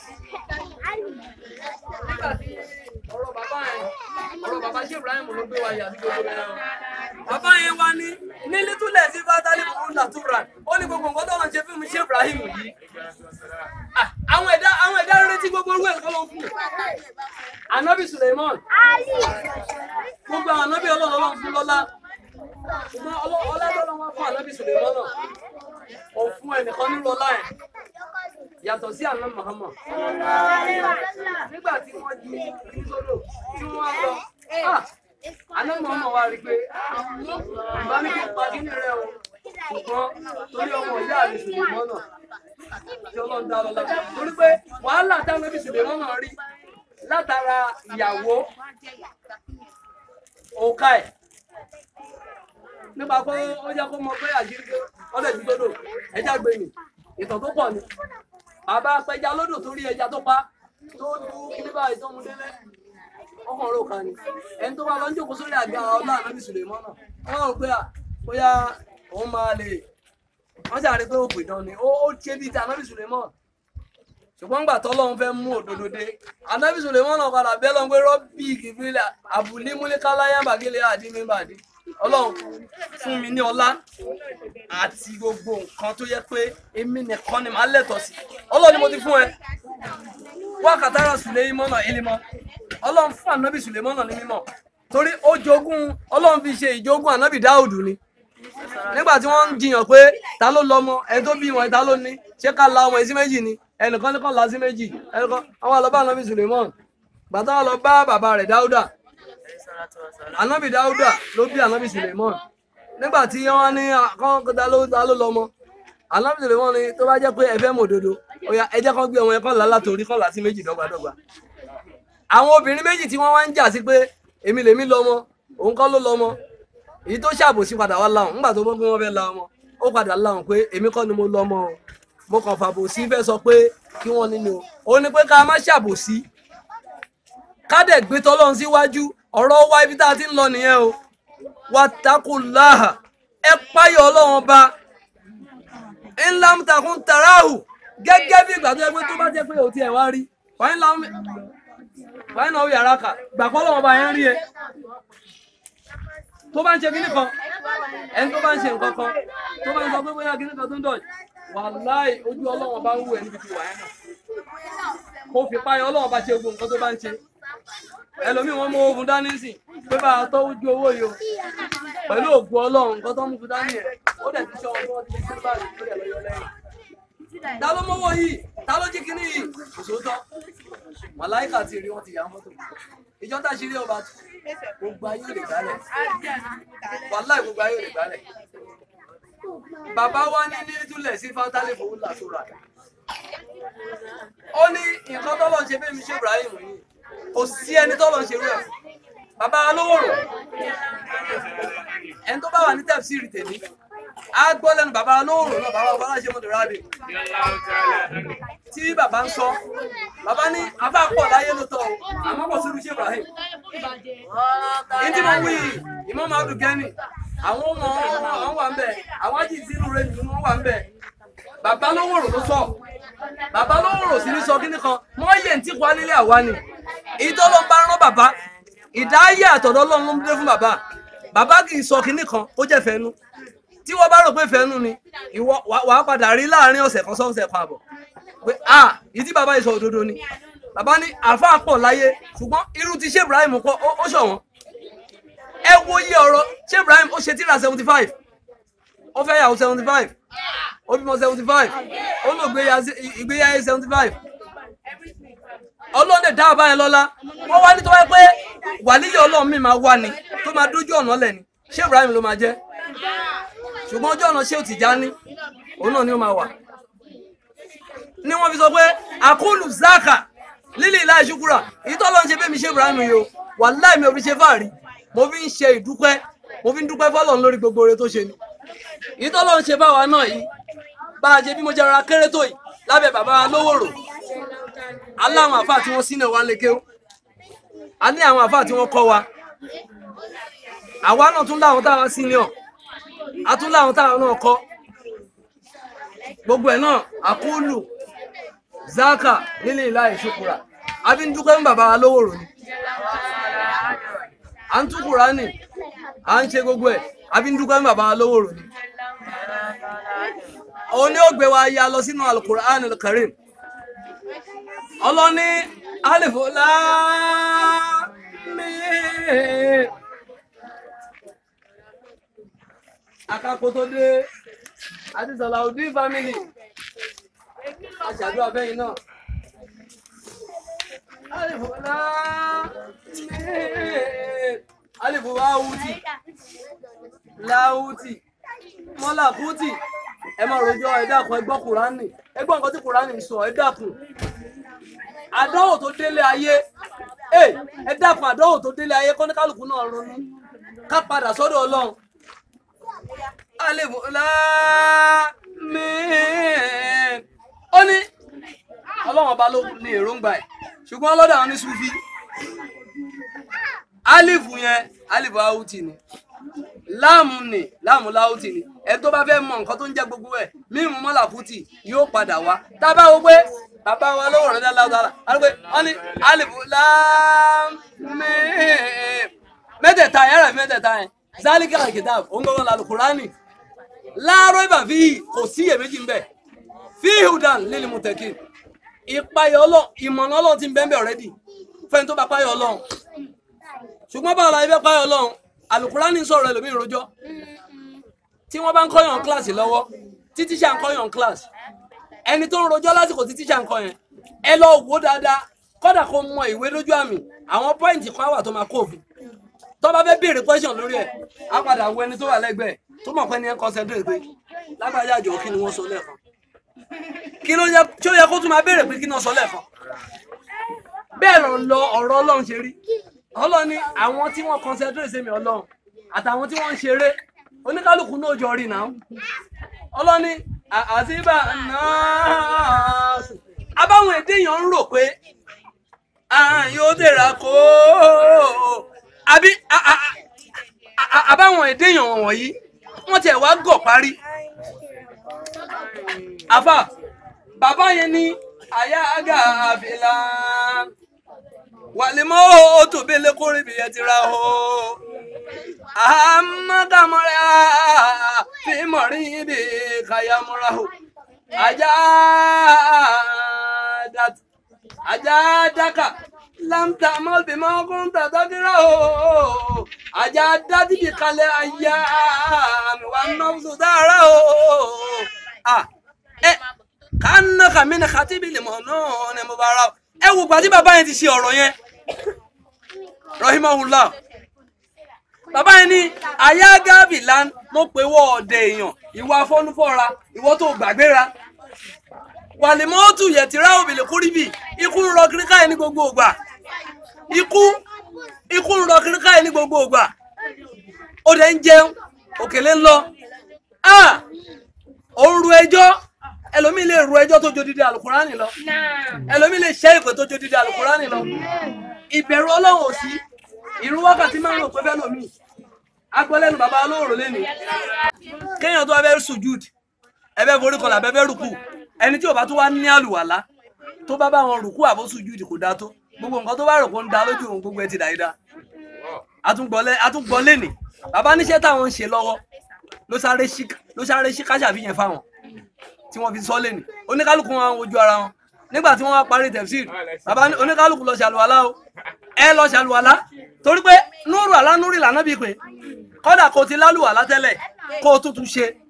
nígbà tí ọ̀rọ̀ bàbá yẹn ọ̀rọ̀ bàbá ṣé Ibrahim ló gbé wa yà sí gbogbo rẹ̀ o. bàbá yẹn wá ní ní lítúlẹ̀ sí fatali fún natural ó ní gbogbo nǹkan tó wọn ṣe fún mi ṣé Ibrahim yìí. Ah, àwọn ẹ̀dá àwọn ẹ̀dá retí gbogbo orú ẹ̀ kọ́ ló ń fún. Anabi Suleiman gbogbo àwọn anabi ọlọ́run ọlọ́run fún lọ́lá ṣùgbọ́n ọlọ́- ọlá tọ́lọ́ wọn fún anabi Suleiman náà ò fún ẹnìkan nínú ọlá ẹ̀ yàtọ̀ sí àná Muhammad nígbà tí wọ́n ju ní sódò tí wọ́n lọ ah, àná Muhammad wá rí i pé ìbá ní kí n pa kí ní rẹ o ṣùgbọ́n torí ọmọ ìyá mi Suleiman náà tí ọlọ́run dá lọ́la torí pé wàhálà táwọn ẹbí Suleiman náà rí látara ìyàwó òkà ẹ̀ nípa pé ó jẹ́ kó mọ pé àjírí pé wọ́n lè ju sódò ẹja gbé mi ìtàn tó pọ̀ ni bàbá apẹja lódò tó rí ẹja tó pa tó du kíní báyìí tó mu délé ọkàn rò kan ni ẹni tó bá lọ ń jókòó sórí àga ọlá ànábì Suleiman náà wọn rò pé à bóyá òun máa lè wọn ṣàrí pé òpè dán ni ó ó ṣe bíi ti ànábì Suleiman ṣùgbọ́n gbà tọ́lọ́run fẹ́ mú òdodo dé ànábì Suleiman náà padà bẹ́ẹ̀ lọ́n pé rọ́bì kìfìlà àbùlí múlíkáláyà bàgẹ́lẹ́ àdínmíbàdí ọlọ́run fún mi ní ọlá àti gbogbo nǹkan tó yẹ pé èmi nìkan ni màá lẹ́tọ̀ọ́ sí ọlọ́run ni mo ti fún ẹ wákàtàrà Suleimana ilimọ ọlọ́run fún ànábì Suleimana ní mímọ́ torí ó jogún ọlọ́run fi ṣe ìjogún ànábì Dáùdù ni nígbà tí wọ́n ń jiyàn pé ta ló lọ́mọ ẹni tó bí wọn ta ló ní ṣé ká la ọmọ ẹ̀ sí méjì ni ẹnìkan ní kàn la sí méjì ẹnìkan àwọn àlọ́ bá ànábì Suleiman gbàtà wọn lọ bá bàbá rẹ̀ Dáúdà ànábì Dáúdà ló bí ànábì Suleiman nígbà tí wọ́n ní kán ta ló ta ló lọ́mọ ànábì Suleiman ni tó bá jẹ́ pé ẹ fẹ́ mọ̀ òdodo ó yá ẹ jẹ́ kán gbé ọmọ yẹn kán là látòrí kán là sí méjì dọ́gbadọ́gba àwọn obìnrin méjì tí wọ́n wá ń jà sí pé èmi lèmi lọ́mọ òun kọ́ ló lọ́mọ èyí tó ṣàbòsí padà wá láwọn nígbà tó gbọ́ pé wọ́n fẹ́ la ọmọ ó padà láwọn pé èmi kọ́ ni mo lọ́mọ o mo kàn fàbòsí fẹ́ sọ pé kí wọ́n nínú o ó ní pé ká má ṣàbòsí ká dẹ̀ gbé tọ́lọ́run síwájú ọ̀rọ̀ wa ibi tá a ti ń lọ nìyẹn o wàtàkùláhà ẹ páyọ̀ ọlọ́run ọba ńlá ń takùn tàràhù gẹ́gẹ́ bí ìgbà tó yẹ pé tó bá jẹ́ pé òtí ẹ̀ wá rí wáyé ńlá wáyé náà ó yàrá kà gbàgbọ́ ọlọ́run ọba yẹn rí ẹ tó bá ń ṣe kíní kan ẹni tó bá ń ṣe nǹkan kan tó bá ń sọ pé bóyá kíní kan tó ń dọ̀ wàláì ojú ọlọ́run bá ń wù ẹ́ níbi tí wà ẹ́ náà kó fi páyọ ọlọ́run bá ṣe gbogbo nǹkan tó bá ń ṣe ẹlòmíì wọn mú owó fún dání sí pé bá a tọ́ ojú owó yìí o pẹ̀lú ògùn ọlọ́run nǹkan tó ń mú fún dání yẹn ó dẹ̀ ti ṣọ́ ọdún wọn ti ṣe báyìí ó dẹ̀ lọ́yọ́ lẹ́yìn ta ló mọ́wọ́ yìí ta ló jí kíní yìí kò sóòótọ́ màláìkà ti rí wọn ti yà á mọ́tò ìjọ tá a ṣe rí ọba tó gbogbo ayé ò lè gbálẹ̀ wàláì gbogbo ayé ò lè gbálẹ̀ bàbá wa ní ní túlẹ̀ sí fátálẹ̀ fowó làtúrà ó ní nǹkan tọ́lọ̀ ń ṣe fẹ́mi ṣe Ibrahim yìí kò sí ẹni tọ́lọ̀ ń ṣe rú ẹ̀ fún. bàbá olówó rò ẹni tó bá wà ní tẹ̀síìrì tèmi á gbọ́ lẹ́nu bàbá olówó rò náà bàbá ọba ṣe mọ́tò rábì tí bàbá ń sọ bàbá ní afá pọ̀ láyé ló tọ́ o àmọ́ kò sí irú ṣe Ibrahim ìdí mo wí ìmọ̀ máa dùn gẹ́nì àwọn ọmọ àwọn wà ń bẹ̀ àwọn ají ìdínú rẹ̀ nínú wọn wà ń bẹ̀ bàbá lówó rò ló sọ bàbá lówó rò sí ní sọ kíní kan wọ́n yẹ ní tí kò alílé àwa ni èyí tó ló ń bá rán bàbá ìdáyé àtọ̀dọ́ lọ́n ló ń dé fún bàbá bàbá kì í sọ kíní kan kó jẹ́ fẹ́nu tí wọ́n bá rò pé fẹ́nu ni ìwọ wàá padà rí láàrin ọ̀sẹ̀ kan sọ́ọ̀sẹ̀ kan àbọ̀ pé ah ìdí bàbá yìí sọ òdodo ni bàbá ní àáfàá pọ̀ láyé ṣùgbọ́n irú ti ṣé Ibrahim kọ́ ó ṣọ̀wọ́n ẹ wo iye ọ̀rọ̀ ṣé Ibrahim ó ṣe tíra seventy five ó fẹ́ yàwó seventy five ó bímọ seventy five ó lò ìgbéyàwó seventy five ọlọ́run lè dá àbá yẹn lọ́lá wọ́n wá ní tó wáyé pé wàlíyé ọlọ́run mi máa wá ni tó máa dójú ọ̀nà lẹ̀ ni ṣé Ibrahim ló máa jẹ́ ṣùgbọ́n ojú ọ̀nà ṣé ò Tìjání òun náà ni ó máa wà ni wọ́n fi sọ pé àkúlù zaka lílì ilá ìṣúkúrà ìtọ́lọ́ ń ṣe bẹ́ẹ̀ mi ṣe Ibrahim yìí o wàláì mi ò fi ṣe fáàrí mo fi ń ṣe ìdúpẹ́ mo fi ń dúpẹ́ fọ́lọ́run lórí gbogbo oore tó ṣe ni ìtọ́lọ́ ń ṣe báwa náà yìí bá a ṣe bí mo jẹ́ rọra kéré tó yìí lábẹ́ bàbá lówòrò aláwọn àfáà tí wọ́n sínú wa lékè ó a ní àwọn àfáà tí wọ́n kọ́ wa àwa náà tún láwọn táwa senior a tún láwọn táwa náà kọ́ gbogbo ẹ̀ náà àkúlù zaka nílé ìlà ìṣokùrà a fi ń dúpẹ́ fún bàbá wa lówòrò ni à ń tún Kùránì à ń ṣe gbogbo ẹ̀ a fi ń dúpẹ́ fún bàbá wa lówòrò ni òun ni ó gbé wa ya lọ sínú Al-Qur'an Al-Karim ọlọ́ni alifu láàmì akako tó dé àti Salaudeen family aṣàdúrà fẹ́yìn náà alifu láàmì alifu láwùtì láwùtì mọ́làkùtì ẹ máa rojọ́ ẹ dákun ẹ gbọ́ Kùránì ẹ gbọ́ nǹkan tí Kùránì ń sọ ẹ dákun àdánwò tó délé ayé ẹ ẹ dákun àdánwò tó délé ayé kọ́ni kálukú náà ronú ká padà sọ́dọ̀ ọlọ́run alẹ́bùlá mi ó ní ọlọ́run ọba ló ní èròǹgbà ẹ̀ ṣùgbọ́n ọlọ́dọ̀ àwọn ní sufi alifu yẹn alifu awuti ni láàmù ni láàmù láwùtì ni ẹ tó bá fẹ́ mọ nǹkan tó ń jẹ́ gbogbo ẹ̀ mímu mọ́làkùtì yóò padà wá tá a bá wo pé bàbá wa lọ́wọ́ rẹ̀ dáadáa dáadáa wọ́n pé wọ́n ní alifu láàmì mẹ́tẹ̀ẹ̀ta yàrá fi mẹ́tẹ̀ẹ̀ta yẹn zálíkà kìtàb òǹgbọ́n làlùkùránì láàárọ̀ ìbà fi kò sí iyèméjì ń bẹ̀ fi hudan lílì mùtẹ̀kì ìpayọ̀ ọlọ́ ìmọ̀nà ọlọ́run ti ń bẹ́ẹ̀ bẹ́ẹ̀ ọ̀rẹ́dì fẹ́ni tó bá payọ̀ ọlọ́run ṣùgbọ́n báwo la ibẹ̀ payọ̀ ọlọ́run alukurani sọ̀rọ̀ ẹlòmíì rojọ́ tí wọ́n bá ń kọ́yàn kíláàsì lọ́wọ́ tí tíṣà ń kọ́yàn kíláàsì ẹni tó ń rojọ́ lásìkò tí tíṣà ń kọ́ yẹn ẹ lọ wò dáadáa kódà kó mọ ìwé lójú àmì àwọn pọ́ìntì kan wà tó máa kó òfin tó bá fẹ́ béèrè question lórí ẹ̀ á padà wo ẹni tó wà lẹ́gbẹ̀ẹ́ tó mọ̀ pé ní ẹ̀ ń concentrate pé lágbájá àjọ kí ni wọ́n sọ lẹ́ẹ̀kan kí ló yẹ tí ó yẹ kó tún máa béèrè pé kí ni wọ́n sọ lẹ́ẹ̀kan bẹ́ẹ̀ lọ lọ ọ̀rọ̀ ọlọ́run ṣe rí ọlọ́run ní àwọn tí wọ́n concentrate sí mi ọlọ́run àtàwọn tí wọ́n ń ṣeré oníkálukú náà jọ rí náà ọlọ́run ní àtibá náà abáwọn èdè yẹn ń rò pé yóò dèrà kó àbí àbáwọn èdè yẹn wọ̀nyí wọ́n tiẹ̀ wá gọ̀ parí àfà bàbá yẹn ní àyà àgà àfìlà wàlímọ́ ó tó bẹ́lẹ̀ kórè bí ẹ ti ra o. àmọ́dàmọ́ra fi mọ̀rí ibi kàyàmọ́ra o. ajá dàtú ajá dákà láǹtà mọ́bí mọ́kún tàtàkìrà o. ajá dátì bí kalẹ̀ ayá mi wà nọ́ọ̀sù dára o. ẹ kánà kàmínà kàtìbí lè mọ̀ náà ni mo bá ra o ẹ wò gbàtí bàbá yẹn ti ṣe ọ̀rọ̀ yẹn rahimahullah bàbá yẹn ní ayágábìlán mo pè wọ ọ̀dẹ̀ èèyàn ìwà afọ́nufọ́ra ìwọ tó gbàgbéra wàlímọ́tù yẹ̀tìrá òbílẹ̀ kúríbì ikú ń rọ kíríkà yẹn ní gbogbo ògbà ikú ikú ń rọ kíríkà yẹn ní gbogbo ògbà ó dẹ̀ ń jẹun òkèlè ń lọ ó ń ru ẹjọ́ ẹlòmíì lè ru ẹjọ́ tó jodidi alukurani lọ ẹlòmíì lè ṣe ìpè tó jodidi alukurani lọ ìbẹ̀rù ọlọ́run ò sí ìrun wákàtí máa ń rò pé bẹ́ẹ̀ lòmíì agbọ́lẹ́nu bàbá olóòrò lẹ́nu kéèyàn tó abẹ́ sùjúd ẹbẹ́ forí kọlà abẹ́fẹ́ rùkù ẹni tí ò bá tó wá ní àlùwàlá tó bá bá wọn rùkù àbó sùjúd kò dá tó gbogbo nǹkan tó bá rò kó ń da lójú òun gbogbo ẹ ti dà í dá àtúngbọ́ lẹ́nì bàbá níṣẹ́ táwọn ń ṣe lọ́wọ́ ló sáré ṣí káṣàfihàn fáwọn tí wọ́n fi sọ lẹ́nu oníkálukú wọn wojú ara wọn nígbà tí wọ́n wá parí tẹ̀síìr bàbá oníkálukú lọ ṣàlùwàlá o ẹ lọ ṣàlùwàlá torí pé núrù àlá núrù ìlànà bíi pé kọ́dà kò ti lálùwàlá tẹ́lẹ̀ kó o tuntun ṣe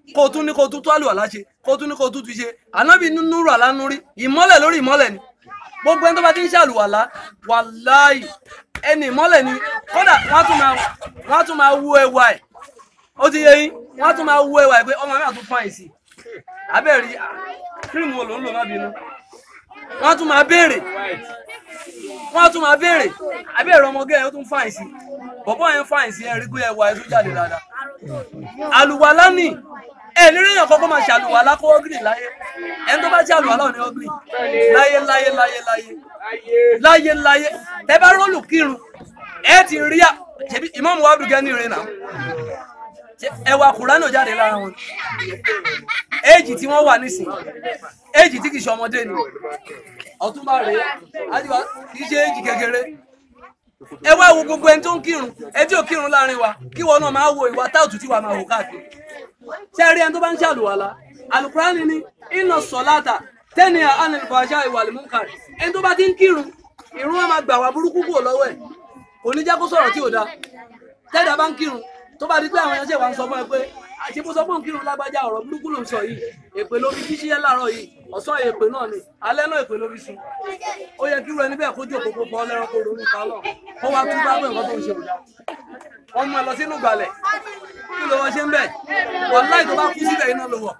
kó o tún ní kó o tún tó àlùwàlá ṣe kó o tún ní kó o tún ti ṣe ànábì nínú rà lánú rí ìmọ́lẹ̀ lórí ìmọ́lẹ̀ ni gbogbo ẹni tó bá ti ń ṣàlùwàlá wàláì ẹni ìmọ́lẹ̀ ni kódà wọ́n á tún máa wọ́n á tún máa wú ẹwà ẹ̀ ó ti yẹ yín wọ́n á tún máa wú ẹwà ẹ̀ pé ọmọ mi àtún fún àìsí abẹ́rẹ́ kírìmù wo ló ń lò má bínú wọ́n á tún máa béèrè wọ́n á tún máa béèrè abẹ́rẹ́ ọmọge ẹ̀ ó tún fún àìsí bọ̀bọ́ yẹn fún àìsí ẹ̀ rí pé ẹwà ẹ̀ tún jáde dáadáa àlùwàlá nì ẹ nírí èèyàn kọ́kọ́ máa ṣàlùwàlá kó ọ́gìrì láyé ẹni tó bá ṣe àlùwàlá ò ní ọ́gìrì láyé láyé láyé láyé láyé láyé tẹ bá rólù kírun ẹ ti rí à ṣebí ìmọ̀mù wa dùgẹ́ ní ìrìnà ẹwà kùránì ò jáde lára wọn éèjì tí wọ́n wà nísìn éèjì tí kì í ṣe ọmọdé ni ọ̀túnba rèé àdìwá kì í ṣe éèjì kékeré ẹ wá wo gbogbo ẹni tó ń kírun ẹ tí ò kírun láàrin wa kí wọn náà máa wo ìwà táòtù tí wàá máa wò káàkiri ṣé ẹ rí ẹni tó bá ń ṣàlùwàlá alukurani ni iná sọláta tẹni anilfàṣà ìwà lèmúkà ẹni tó bá ti ń kírun ìrun wọn máa gbà wá burúkú kúrò lọ́wọ́ ẹ̀ kò ní jẹ́ kó sọ̀rọ̀ tí ò dáa tẹ́lẹ̀ bá ń kírun tó bá di pé àwọn ẹ̀ṣẹ̀ wa ń sọ fún ẹ pé àti bó sọ pé òun kírun lágbájá ọ̀rọ̀ burúkú ló ń sọ yìí èpè ló fi jíṣẹ́ láàárọ̀ yìí ọ̀sán èpè náà ni alẹ́ náà èpè ló fi sùn ó yẹ kí irú ẹni bẹ́ẹ̀ kójú òkòkò pọ̀ lẹ́rọ̀ kó ronú pa lọ kó wá tún bá pé nǹkan tó ń ṣe òdà wọ́n mú ẹ lọ sínú gbàlẹ̀ kí ló wọ́n ṣe ń bẹ̀ wọ́n láì tó bá kú síbẹ̀ iná ló wọ̀.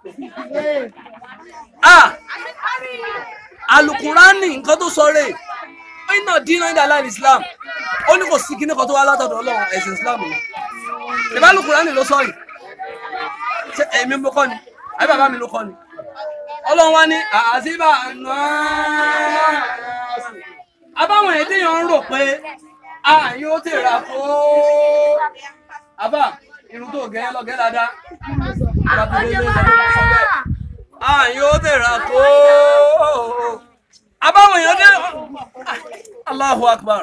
ah alukurani nǹkan tó sọ rè iná dínà ní aláìní islam ó ní kò sí kíní kan tó wá látọ̀dọ̀ ọlọ́run ẹ̀sìn islam ni ìbá alukurani ló sọ yìí ṣé èmi ló kọ́ ni àbí bàbá mi ló kọ́ ni ọlọ́run wá ní àzíbà náà abáwọn èdèyàn ń rò pé a yóò tèrà kó àbá irun tó gẹ́ lọ́gẹ́ dáadáa a yóò tèrà kó abáwọn èèyàn dé Allahu Akbar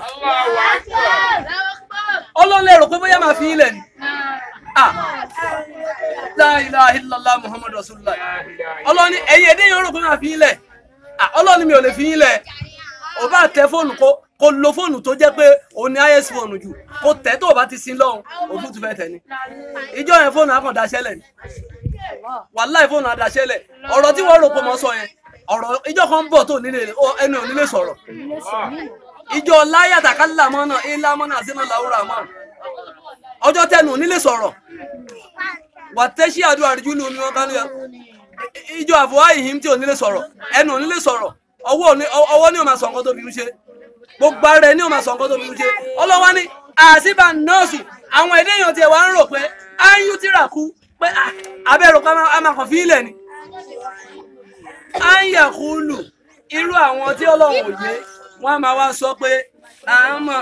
ọlọ́run lè rò pé bóyá máa fi ilẹ̀ ni ah la ilaha illallah muhammad rasulullah ọlọ́run ní ẹ̀yin ẹ̀dẹ́ yẹn rò pé máa fi ilẹ̀ ah ọlọ́run ní mi ò lè fi ilẹ̀ ò bá tẹ fóònù kó kó lo fóònù tó jẹ́ pé òun ní is fóònù jù kó tẹ̀ tó o bá ti sin lọ́hùn òfin tún fẹ́ tẹ̀ ni ìjọ yẹn fóònù á kàn daṣẹ́lẹ̀ ni wàláì fóònù á daṣẹ́lẹ̀ ọ̀rọ̀ tí wọ́n rò pé mo sọ yẹn ọ̀rọ̀ ìjọ kan ń bọ̀ tó nílé ẹnu ò nílé sọ̀rọ̀ ìjọ láyàtà kálílà mọ́nà ilá mọ́nà sínú làwúrà mọ́ ọjọ́ tẹnu ò nílé sọ̀rọ̀ wà tẹ́sí àdúrà rí júlù omi wọn kánú ya ìjọ àfọwá ìhìn tí ò nílé sọ̀rọ̀ ẹnu ò nílé sọ̀rọ̀ ọwọ́ ni ò máa sọ nǹkan tó fi ń ṣe gbogbo ara ẹ ní ò máa sọ nǹkan tó fi ń ṣe ọlọ́wọ́ ní àṣìbà nọ́ọ̀sì àwọn èdè èèyàn tiẹ̀ wá ń rò pé áyú tíra kú pé abẹ́rò pé a máa kàn fi ilẹ̀ ni áyà kúlù irú àwọn tí ọlọ́run ò yé wọ́n á máa wá sọ pé àmọ́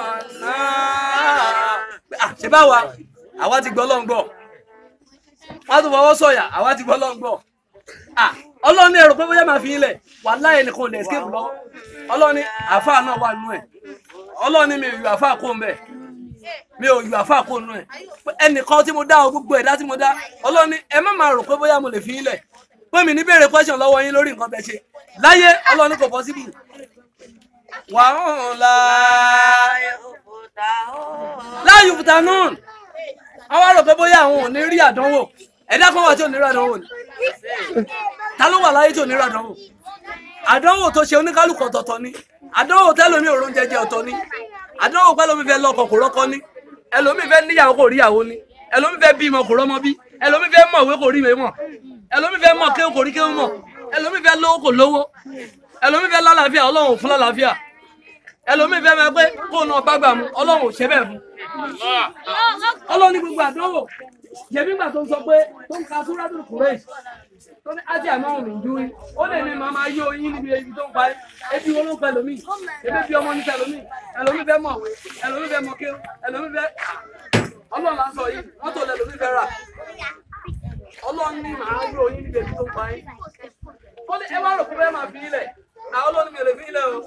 náà ṣe bá wa àwa ti gbọ́ lọ́ngbọ̀ wọ́n á tún fọwọ́ sọ̀yà àwa ti gbọ́ lọ́ngbọ̀ ọlọ́run ní ẹ̀rọ pé bóyá máa fi ilẹ̀ wà láyé nìkan lè escape lọ ọlọ́run ní àáfàá náà wà nú ẹ̀ ọlọ́run ní mi ò yọ àáfàá kó ń bẹ̀ mi ò yọ àáfàá kó nú ẹ̀ ẹnìkan tí mo dá o gbogbo ẹ̀dá tí mo dá ọlọ́run ní ẹ má máa rò pé bóyá mo lè fi ilẹ̀ pé mi ní béèrè question lọ́wọ́ yín lórí nǹkan bẹ́ẹ̀ ṣe láyé ọlọ́run ní kò possible wà ń la láàyè òkúta náà àwọn àrò pé bóyá àwọn ò ní rí àdánwò ẹ̀dá kan wà tí ò ní rí àdánwò ni ta ló wà láyé tí ò ní rí àdánwò àdánwò tó ṣe oníkálùkù ọ̀tọ̀ọ̀tọ̀ ni àdánwò tẹ́lómi òrùn jẹjẹ ọ̀tọ̀ ni àdánwò pẹ́lómi fẹ́ lọ́kọ kò rọ́kọ ní ẹlòmí fẹ́ níyàwó kò ríyàwó ní ẹlòmí fẹ́ bímọ kò rọ́mọ bí ẹlòmí fẹ́ mọ̀wé kò ríwèé mọ̀ ẹlòmí fẹ́ mọ̀ kéwù kò rí kéwù mọ̀ ẹlòmí fẹ́ lówó kò lówó ẹlòmí fẹ́ lálàáfíà ọlọ́run ò fún lálàáfíà ẹlòmí fẹ́ máa pé kó náà bá gbà mú ọlọ́run ò ṣe bẹ́ẹ̀ fún ọlọ́run ní gbogbo àdánwò yẹmí gbà tó ń sọ pé tó ń ka súrádùn kùrẹ́ẹ̀sì tó ní ájì àmọ́ òun ìjú rí ó lè ní màá máa yó yín níbi ibi tó ń parí ebi wọn ló ń pẹ lómi ebi bí ọmọ níta lómi ẹlòmí fẹ́ mọ̀wé ẹlòmí fẹ́ mọ̀ké ẹlòmí fẹ́ ọlọ́run là ń sọ yìí mọ́tò lẹ́lòmí fẹ́ rà ọlọ́run ní màá yó yín níbi ibi tó ń parí ó ní ẹ wá rò pé bẹ́ẹ̀ máa fi ilẹ̀ àwọn ọlọ́run mi ò lè fi ilẹ̀ o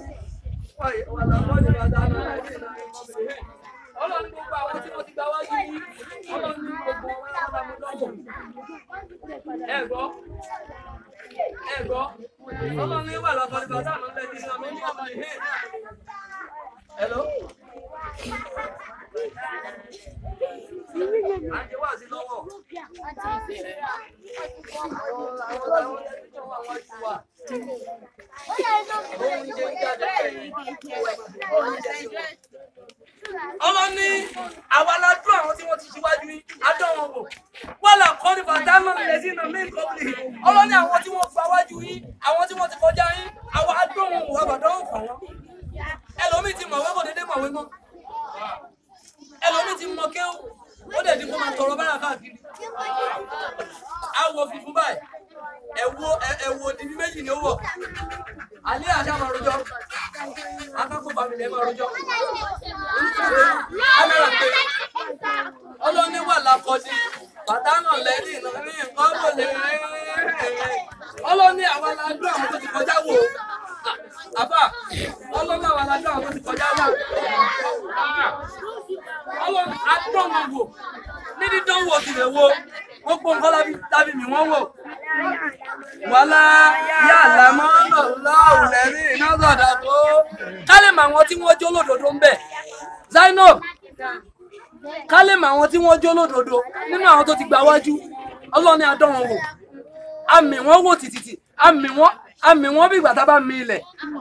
ọlọ́run gbogbo àwọn tí wọ́n ti gba wájú yìí ọlọ́run ní gbogbo wọn lára mú lọ́wọ́ ẹ gbọ́ ẹ gbọ́ ọlọ́run ní wà lọ́kọ́ nípa táwọn ọ̀lẹ́ ti sọ mí ní ọmọ ìhìn hello À ń ṣe wá sí lọ́wọ́. Àwọn àwọn àwọn tó wà wájú wa. Oúnjẹ ń jáde ọlọ́ni àwa la dún àwọn tí wọ́n ti ṣíwájú yín adán wọn wò wọ́n là kọ́ ní bàtánà lẹ́sìn náà mí kọ́bìlì ọlọ́ni àwọn tí wọ́n gba wájú yín àwọn tí wọ́n ti kọjá yín àwa adán wọn wò àbàdàn wọn kàn wọ́n ẹlòmíì ti mọ̀wé kò déédéé mọ̀wé mọ́ ẹlòmíì ti mọ kéwù ó dẹ̀ dín kó máa tọrọ bára káàkiri àwọ̀ funfun báyìí ẹ̀wọ̀ ẹ̀wọ̀ òdìbí méjì ni ó wọ̀ alẹ́ àṣà máa rojọ́ akápò bàmílẹ̀ ẹ̀ máa rojọ́ kámẹ́rà pé ọlọ́ni wà lákọ́dí bàtà náà lẹ́yìn ìnáwó nǹkan wò lè ọlọ́ni àwọn aládùn àwọn tó ti kọjá wò àbá ọlọ́ni àwọn aládùn àwọn tó ti kọjá wò ọlọ́ni adùn wọn wò ní dídán wò sì lè wo gbogbo nǹkan lábí tábí mi wọ́n wò wàlá yà lámọ́ lọ́wọ́ lẹ́rí iná sọ̀dà tó kálẹ̀ mọ àwọn tí wọ́n jó lódodo ń bẹ̀ Zainab kálẹ̀ mọ àwọn tí wọ́n jó lódodo nínú àwọn tó ti gbà wájú ọlọ́ni adán wọn wò àmì wọn wò tìtìtì àmì wọn àmì wọn bí ìgbà tá a bá mi ilẹ̀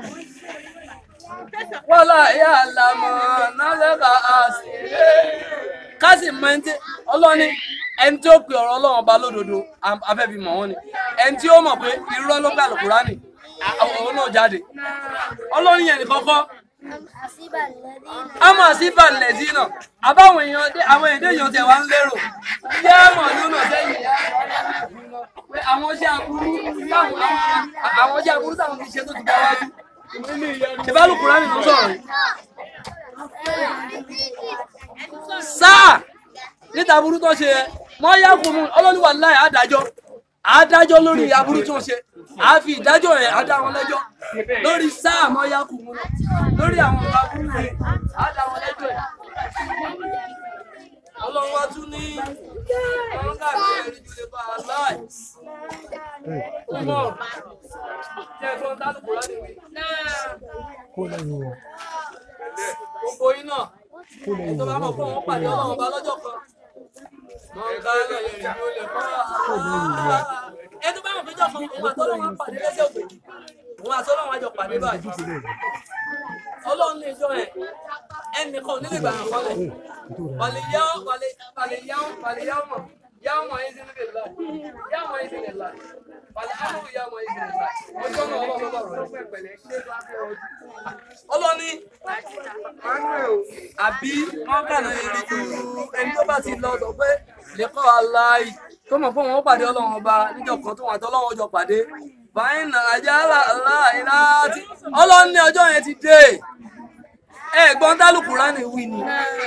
wàlá yà lámọ́ nálẹ́ka àṣìlẹ̀ kásì mẹ́ntì ọlọ́ni ẹni tí ó pe ọ̀rọ̀ ọlọ́run ọba lódodo afẹ́bí mọ̀ wọ́n ni ẹni tí ó mọ̀ pé irọ́ ló gbà lùkùránì òun náà jáde ọlọ́run yẹn nìkan kọ́ àmọ́ àṣìbà lẹ́sìn náà àbáwọn èèyàn dé àwọn èdè èèyàn tẹ̀ wá ń lérò ilé àmọ̀ lónà sẹ́yìn pé àwọn iṣẹ́ aburú táwọn àwọn iṣẹ́ aburú táwọn ti ṣe tó ti gbà wájú ìbálòkùránì ló sọ̀rọ̀ yìí sáà níta aburú tó ṣe wọ́n yá fún un ọlọ́niwà láì adájọ́ adájọ́ lórí aburú tó ṣe a fi ìdájọ́ ẹ̀ adá wọn lẹ́jọ́ lórí sáà mọ́ yá kù mú lórí àwọn aburú rẹ̀ adá wọn lẹ́jọ́ ẹ̀ ọlọ́run wá tún ní àwọn káàkiri ẹ̀rí ju lè bá a láì ọmọ jẹ́ ẹ̀gbọ́n tálùkù láti wí gbogbo yín náà tó bá mọ̀ fún wọn pàdé ọlọ́run ọba lọ́jọ́ kan wọn ká lọ yẹn ní olè kọ́ ẹ tó bá mọ̀ fíjọ́ kan òun àti ọlọ́run á pàdé lẹ́sẹ̀ òkèjì òun àti ọlọ́run á jọ pàdé báyìí ọlọ́run lè jọ ẹ̀ ẹnìkan ò nílé ìgbàyàn kọ́lẹ̀ wàlẹ̀ yáwó wàlẹ̀ yáwó wàlẹ̀ yáwó mọ̀ yáwó mọ̀ yín sínú lè láì yáwó mọ̀ yín sínú lè láì wàlẹ̀ amúlù yáwó mọ̀ yín sínú lè láì ọjọ́ náà ọlọ́run bá rọ̀ ọlọ́ni àbí wọ́n kànáà èrè ju ẹni tó bá ti lọ sọ pé lẹ́kọ́ aláì tó mọ̀ fún wọn pàdé ọlọ́run ọba níjọ́ kan tó wọn àti ọlọ́run ọjọ́ pàdé báyìí nà ajá aláì láti ọlọ́run ní ọjọ́ yẹn ti dé ẹ̀gbọ́n tálùkù ránì wí ni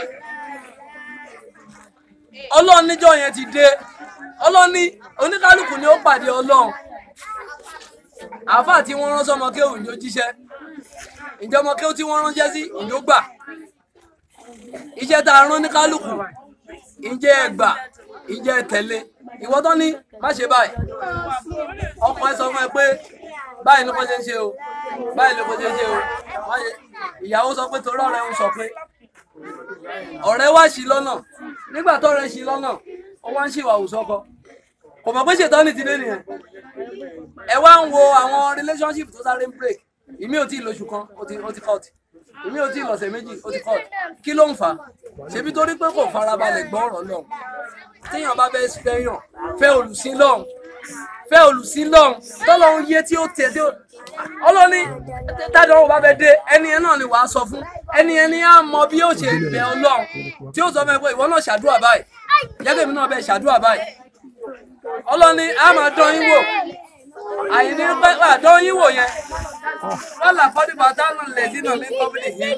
ọlọ́run níjọ́ yẹn ti dé ọlọ́run ní oníkálùkù ni ó pàdé ọlọ́run àáfàá tí wọ́n rán sọmọ kéwù ni ó jíṣẹ́ ǹjẹ́ ọmọ kéwù tí wọ́n ránṣẹ́ sí ìlú gbà iṣẹ́ tá a rán ní kálukú ǹjẹ́ ẹ gbà ǹjẹ́ ẹ tẹ̀lé ìwọ tó ní má ṣe báyìí ọkọ ẹ sọ fún ẹ pé báyìí ló kọ́ ṣe ń ṣe o báyìí ló kọ́ ṣe ń ṣe o má ṣe ìyàwó sọ pé torí ọ̀rẹ́ ń sọ pé ọ̀rẹ́ wá sí lọ́nà nígbà tó ọ̀rẹ́ sí lọ́nà ó wá ń ṣèwà òsọkọ kò mọ̀ pé ṣètọ́ni ti dé nìyẹn ẹ wá ń wo àwọn relationship tó sáré ń break ìmí ò tí ì lóṣù kan ó ti ó ti cut ìmí ò tí ì lọ́sẹ̀ méjì ó ti cut kí ló ń fà á ṣebí torí pé kò farabalẹ̀ gbọ́ ọ̀rọ̀ lọ́hùn téèyàn bá bẹ́ẹ̀ fẹ́yàn fẹ́ olùsìn lọ́hùn fẹ́ olùsìn lọ́hùn tọ́lọ́hún yé tí ó tẹ̀ tí ó ọlọ́ni tádọ̀ ọ̀hún bá fẹ́ dé ẹni yẹn náà ni wàá sọ fún ẹni yẹn ni á mọ bí ó ṣe bẹ ọlọ́hun tí ó sọ fún ẹ pé ìwọ náà ṣàdúrà báyìí jẹ́gẹ̀mí náà bẹ́ẹ̀ ṣàdúrà báyìí ọlọ́ni á máa dán yín wò àyìní pẹ́ àdán yín wò yẹn wọ́n là kọ́ nípa táwọn lè dínà ní kọ́bìnì yìí.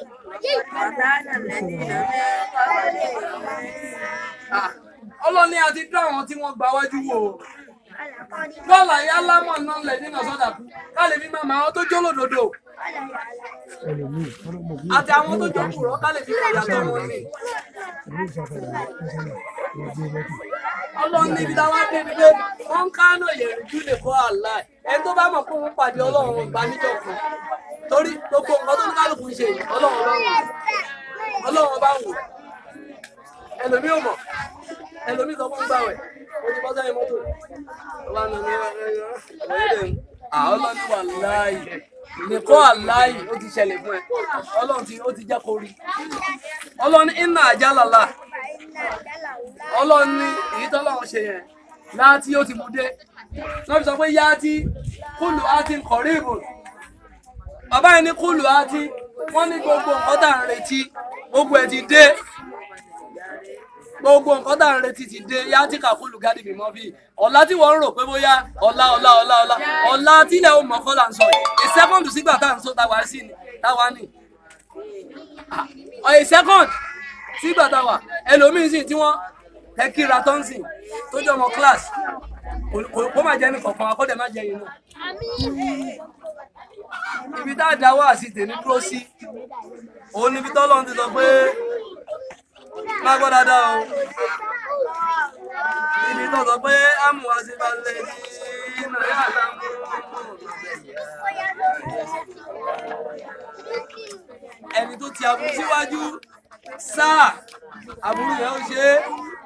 ọlọ́ni a ti dán àwọn tí wọ́n gba wájú wò ó dọ́là yá lámọ̀ náà lẹ̀ nínú sọ́dà kú ká lè fi máa mọ àwọn tó jó lòdòdò àti àwọn tó jó kùrọ̀ ká lè fi máa yàtọ̀ wọn ní. ọlọ́run níbi táwọn dé ni pé wọ́n ń kánò yẹ̀rù jù lè kọ́ àlá ẹ̀ ẹni tó bá mọ̀ pé òun pàdé ọlọ́run gba níjọ́ kan torí gbogbo nǹkan tó ní kálukú ń ṣe yìí ọlọ́run bá wò ọlọ́run bá wò ẹlòmí ò mọ̀ ẹlòmí sọ fún gbàwẹ̀ ó ti bọ́ sẹ́yìn mọ́tò ọba nà ní ẹ̀ẹ́dẹ̀ àwọn ọlọ́ni wà láàyè nìkọ́ àláyè ó ti ṣẹlẹ̀ fún ẹ ọlọ́run ti ó ti jẹ́ kó rí ọlọ́ni iná àjálàlà ọlọ́ni èyí tọ́lọ́run ṣe yẹn láti ó ti mú dé wọ́n fi sọ pé yá tí kúlù á ti ń kọ̀rí ìbò bàbá yẹn ní kúlù á ti wọ́n ní gbogbo nǹkan tá à ń retí gbogbo ẹ̀ ti dé gbogbo nǹkan tá à ń retí ti dé yá tí kàkúlù gádì bímọ bí ọ̀la tí wọ́n ń rò pé bóyá ọ̀la ọ̀la ọ̀la ọ̀la ọ̀la tílẹ̀ ó mọ̀ọ́kọ́ là ń sọ yìí a second sígbà tá à ń sọ táwa sí ni táwa ní a second sígbà táwa ẹlòmíín sì tí wọ́n ẹ kíra tó ń sìn tó jẹ́ ọmọ class kò- kò- kó má jẹ́ ní kọ̀ọ̀kan wa kó dẹ̀ má jẹ́ inú ibi tá a dá wá sí tèmi dúró sí òun níbi tọ́lọ́run ti sọ pé má gbọ́ dáadáa o ibi tó sọ pé àmú wa sí balẹ̀ ní iná yà lámú ẹni tó ti aburú síwájú sáà aburú yẹn ó ṣe é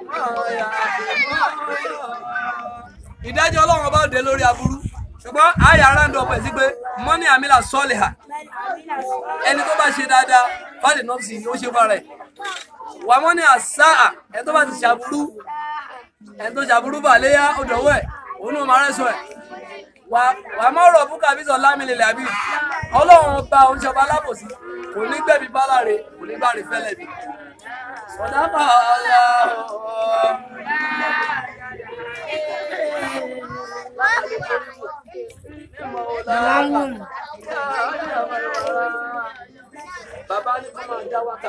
ìdájọ́ ọlọ́run ọba òde lórí aburú ṣùgbọ́n àyà aráńdọ̀ ọ̀pẹ̀ sí pé mọ́ní àmìlà sọ́ọ̀lì hà ẹni tó bá ṣe dáadáa fáàlì nọ́ọ̀sì ni ó ṣe fara ẹ̀ wà mọ́ní àṣà ẹni tó bá ti ṣàbúrú ẹni tó ṣàbúrú bà léyà ó dọ̀wọ́ ẹ̀ òun náà máa rẹ́sọ̀ ẹ̀ wà wà má rọ̀ fún kàbísọ̀ lámìlélẹ̀ àbí ọlọ́run ọba oníṣọba alábòsí kò ní gbẹ̀bí bálàre kò ní bá rí fẹ́lẹ̀ bí. sọ̀dá bá ọlọ́run. Bàbá ní kó máa já wákà.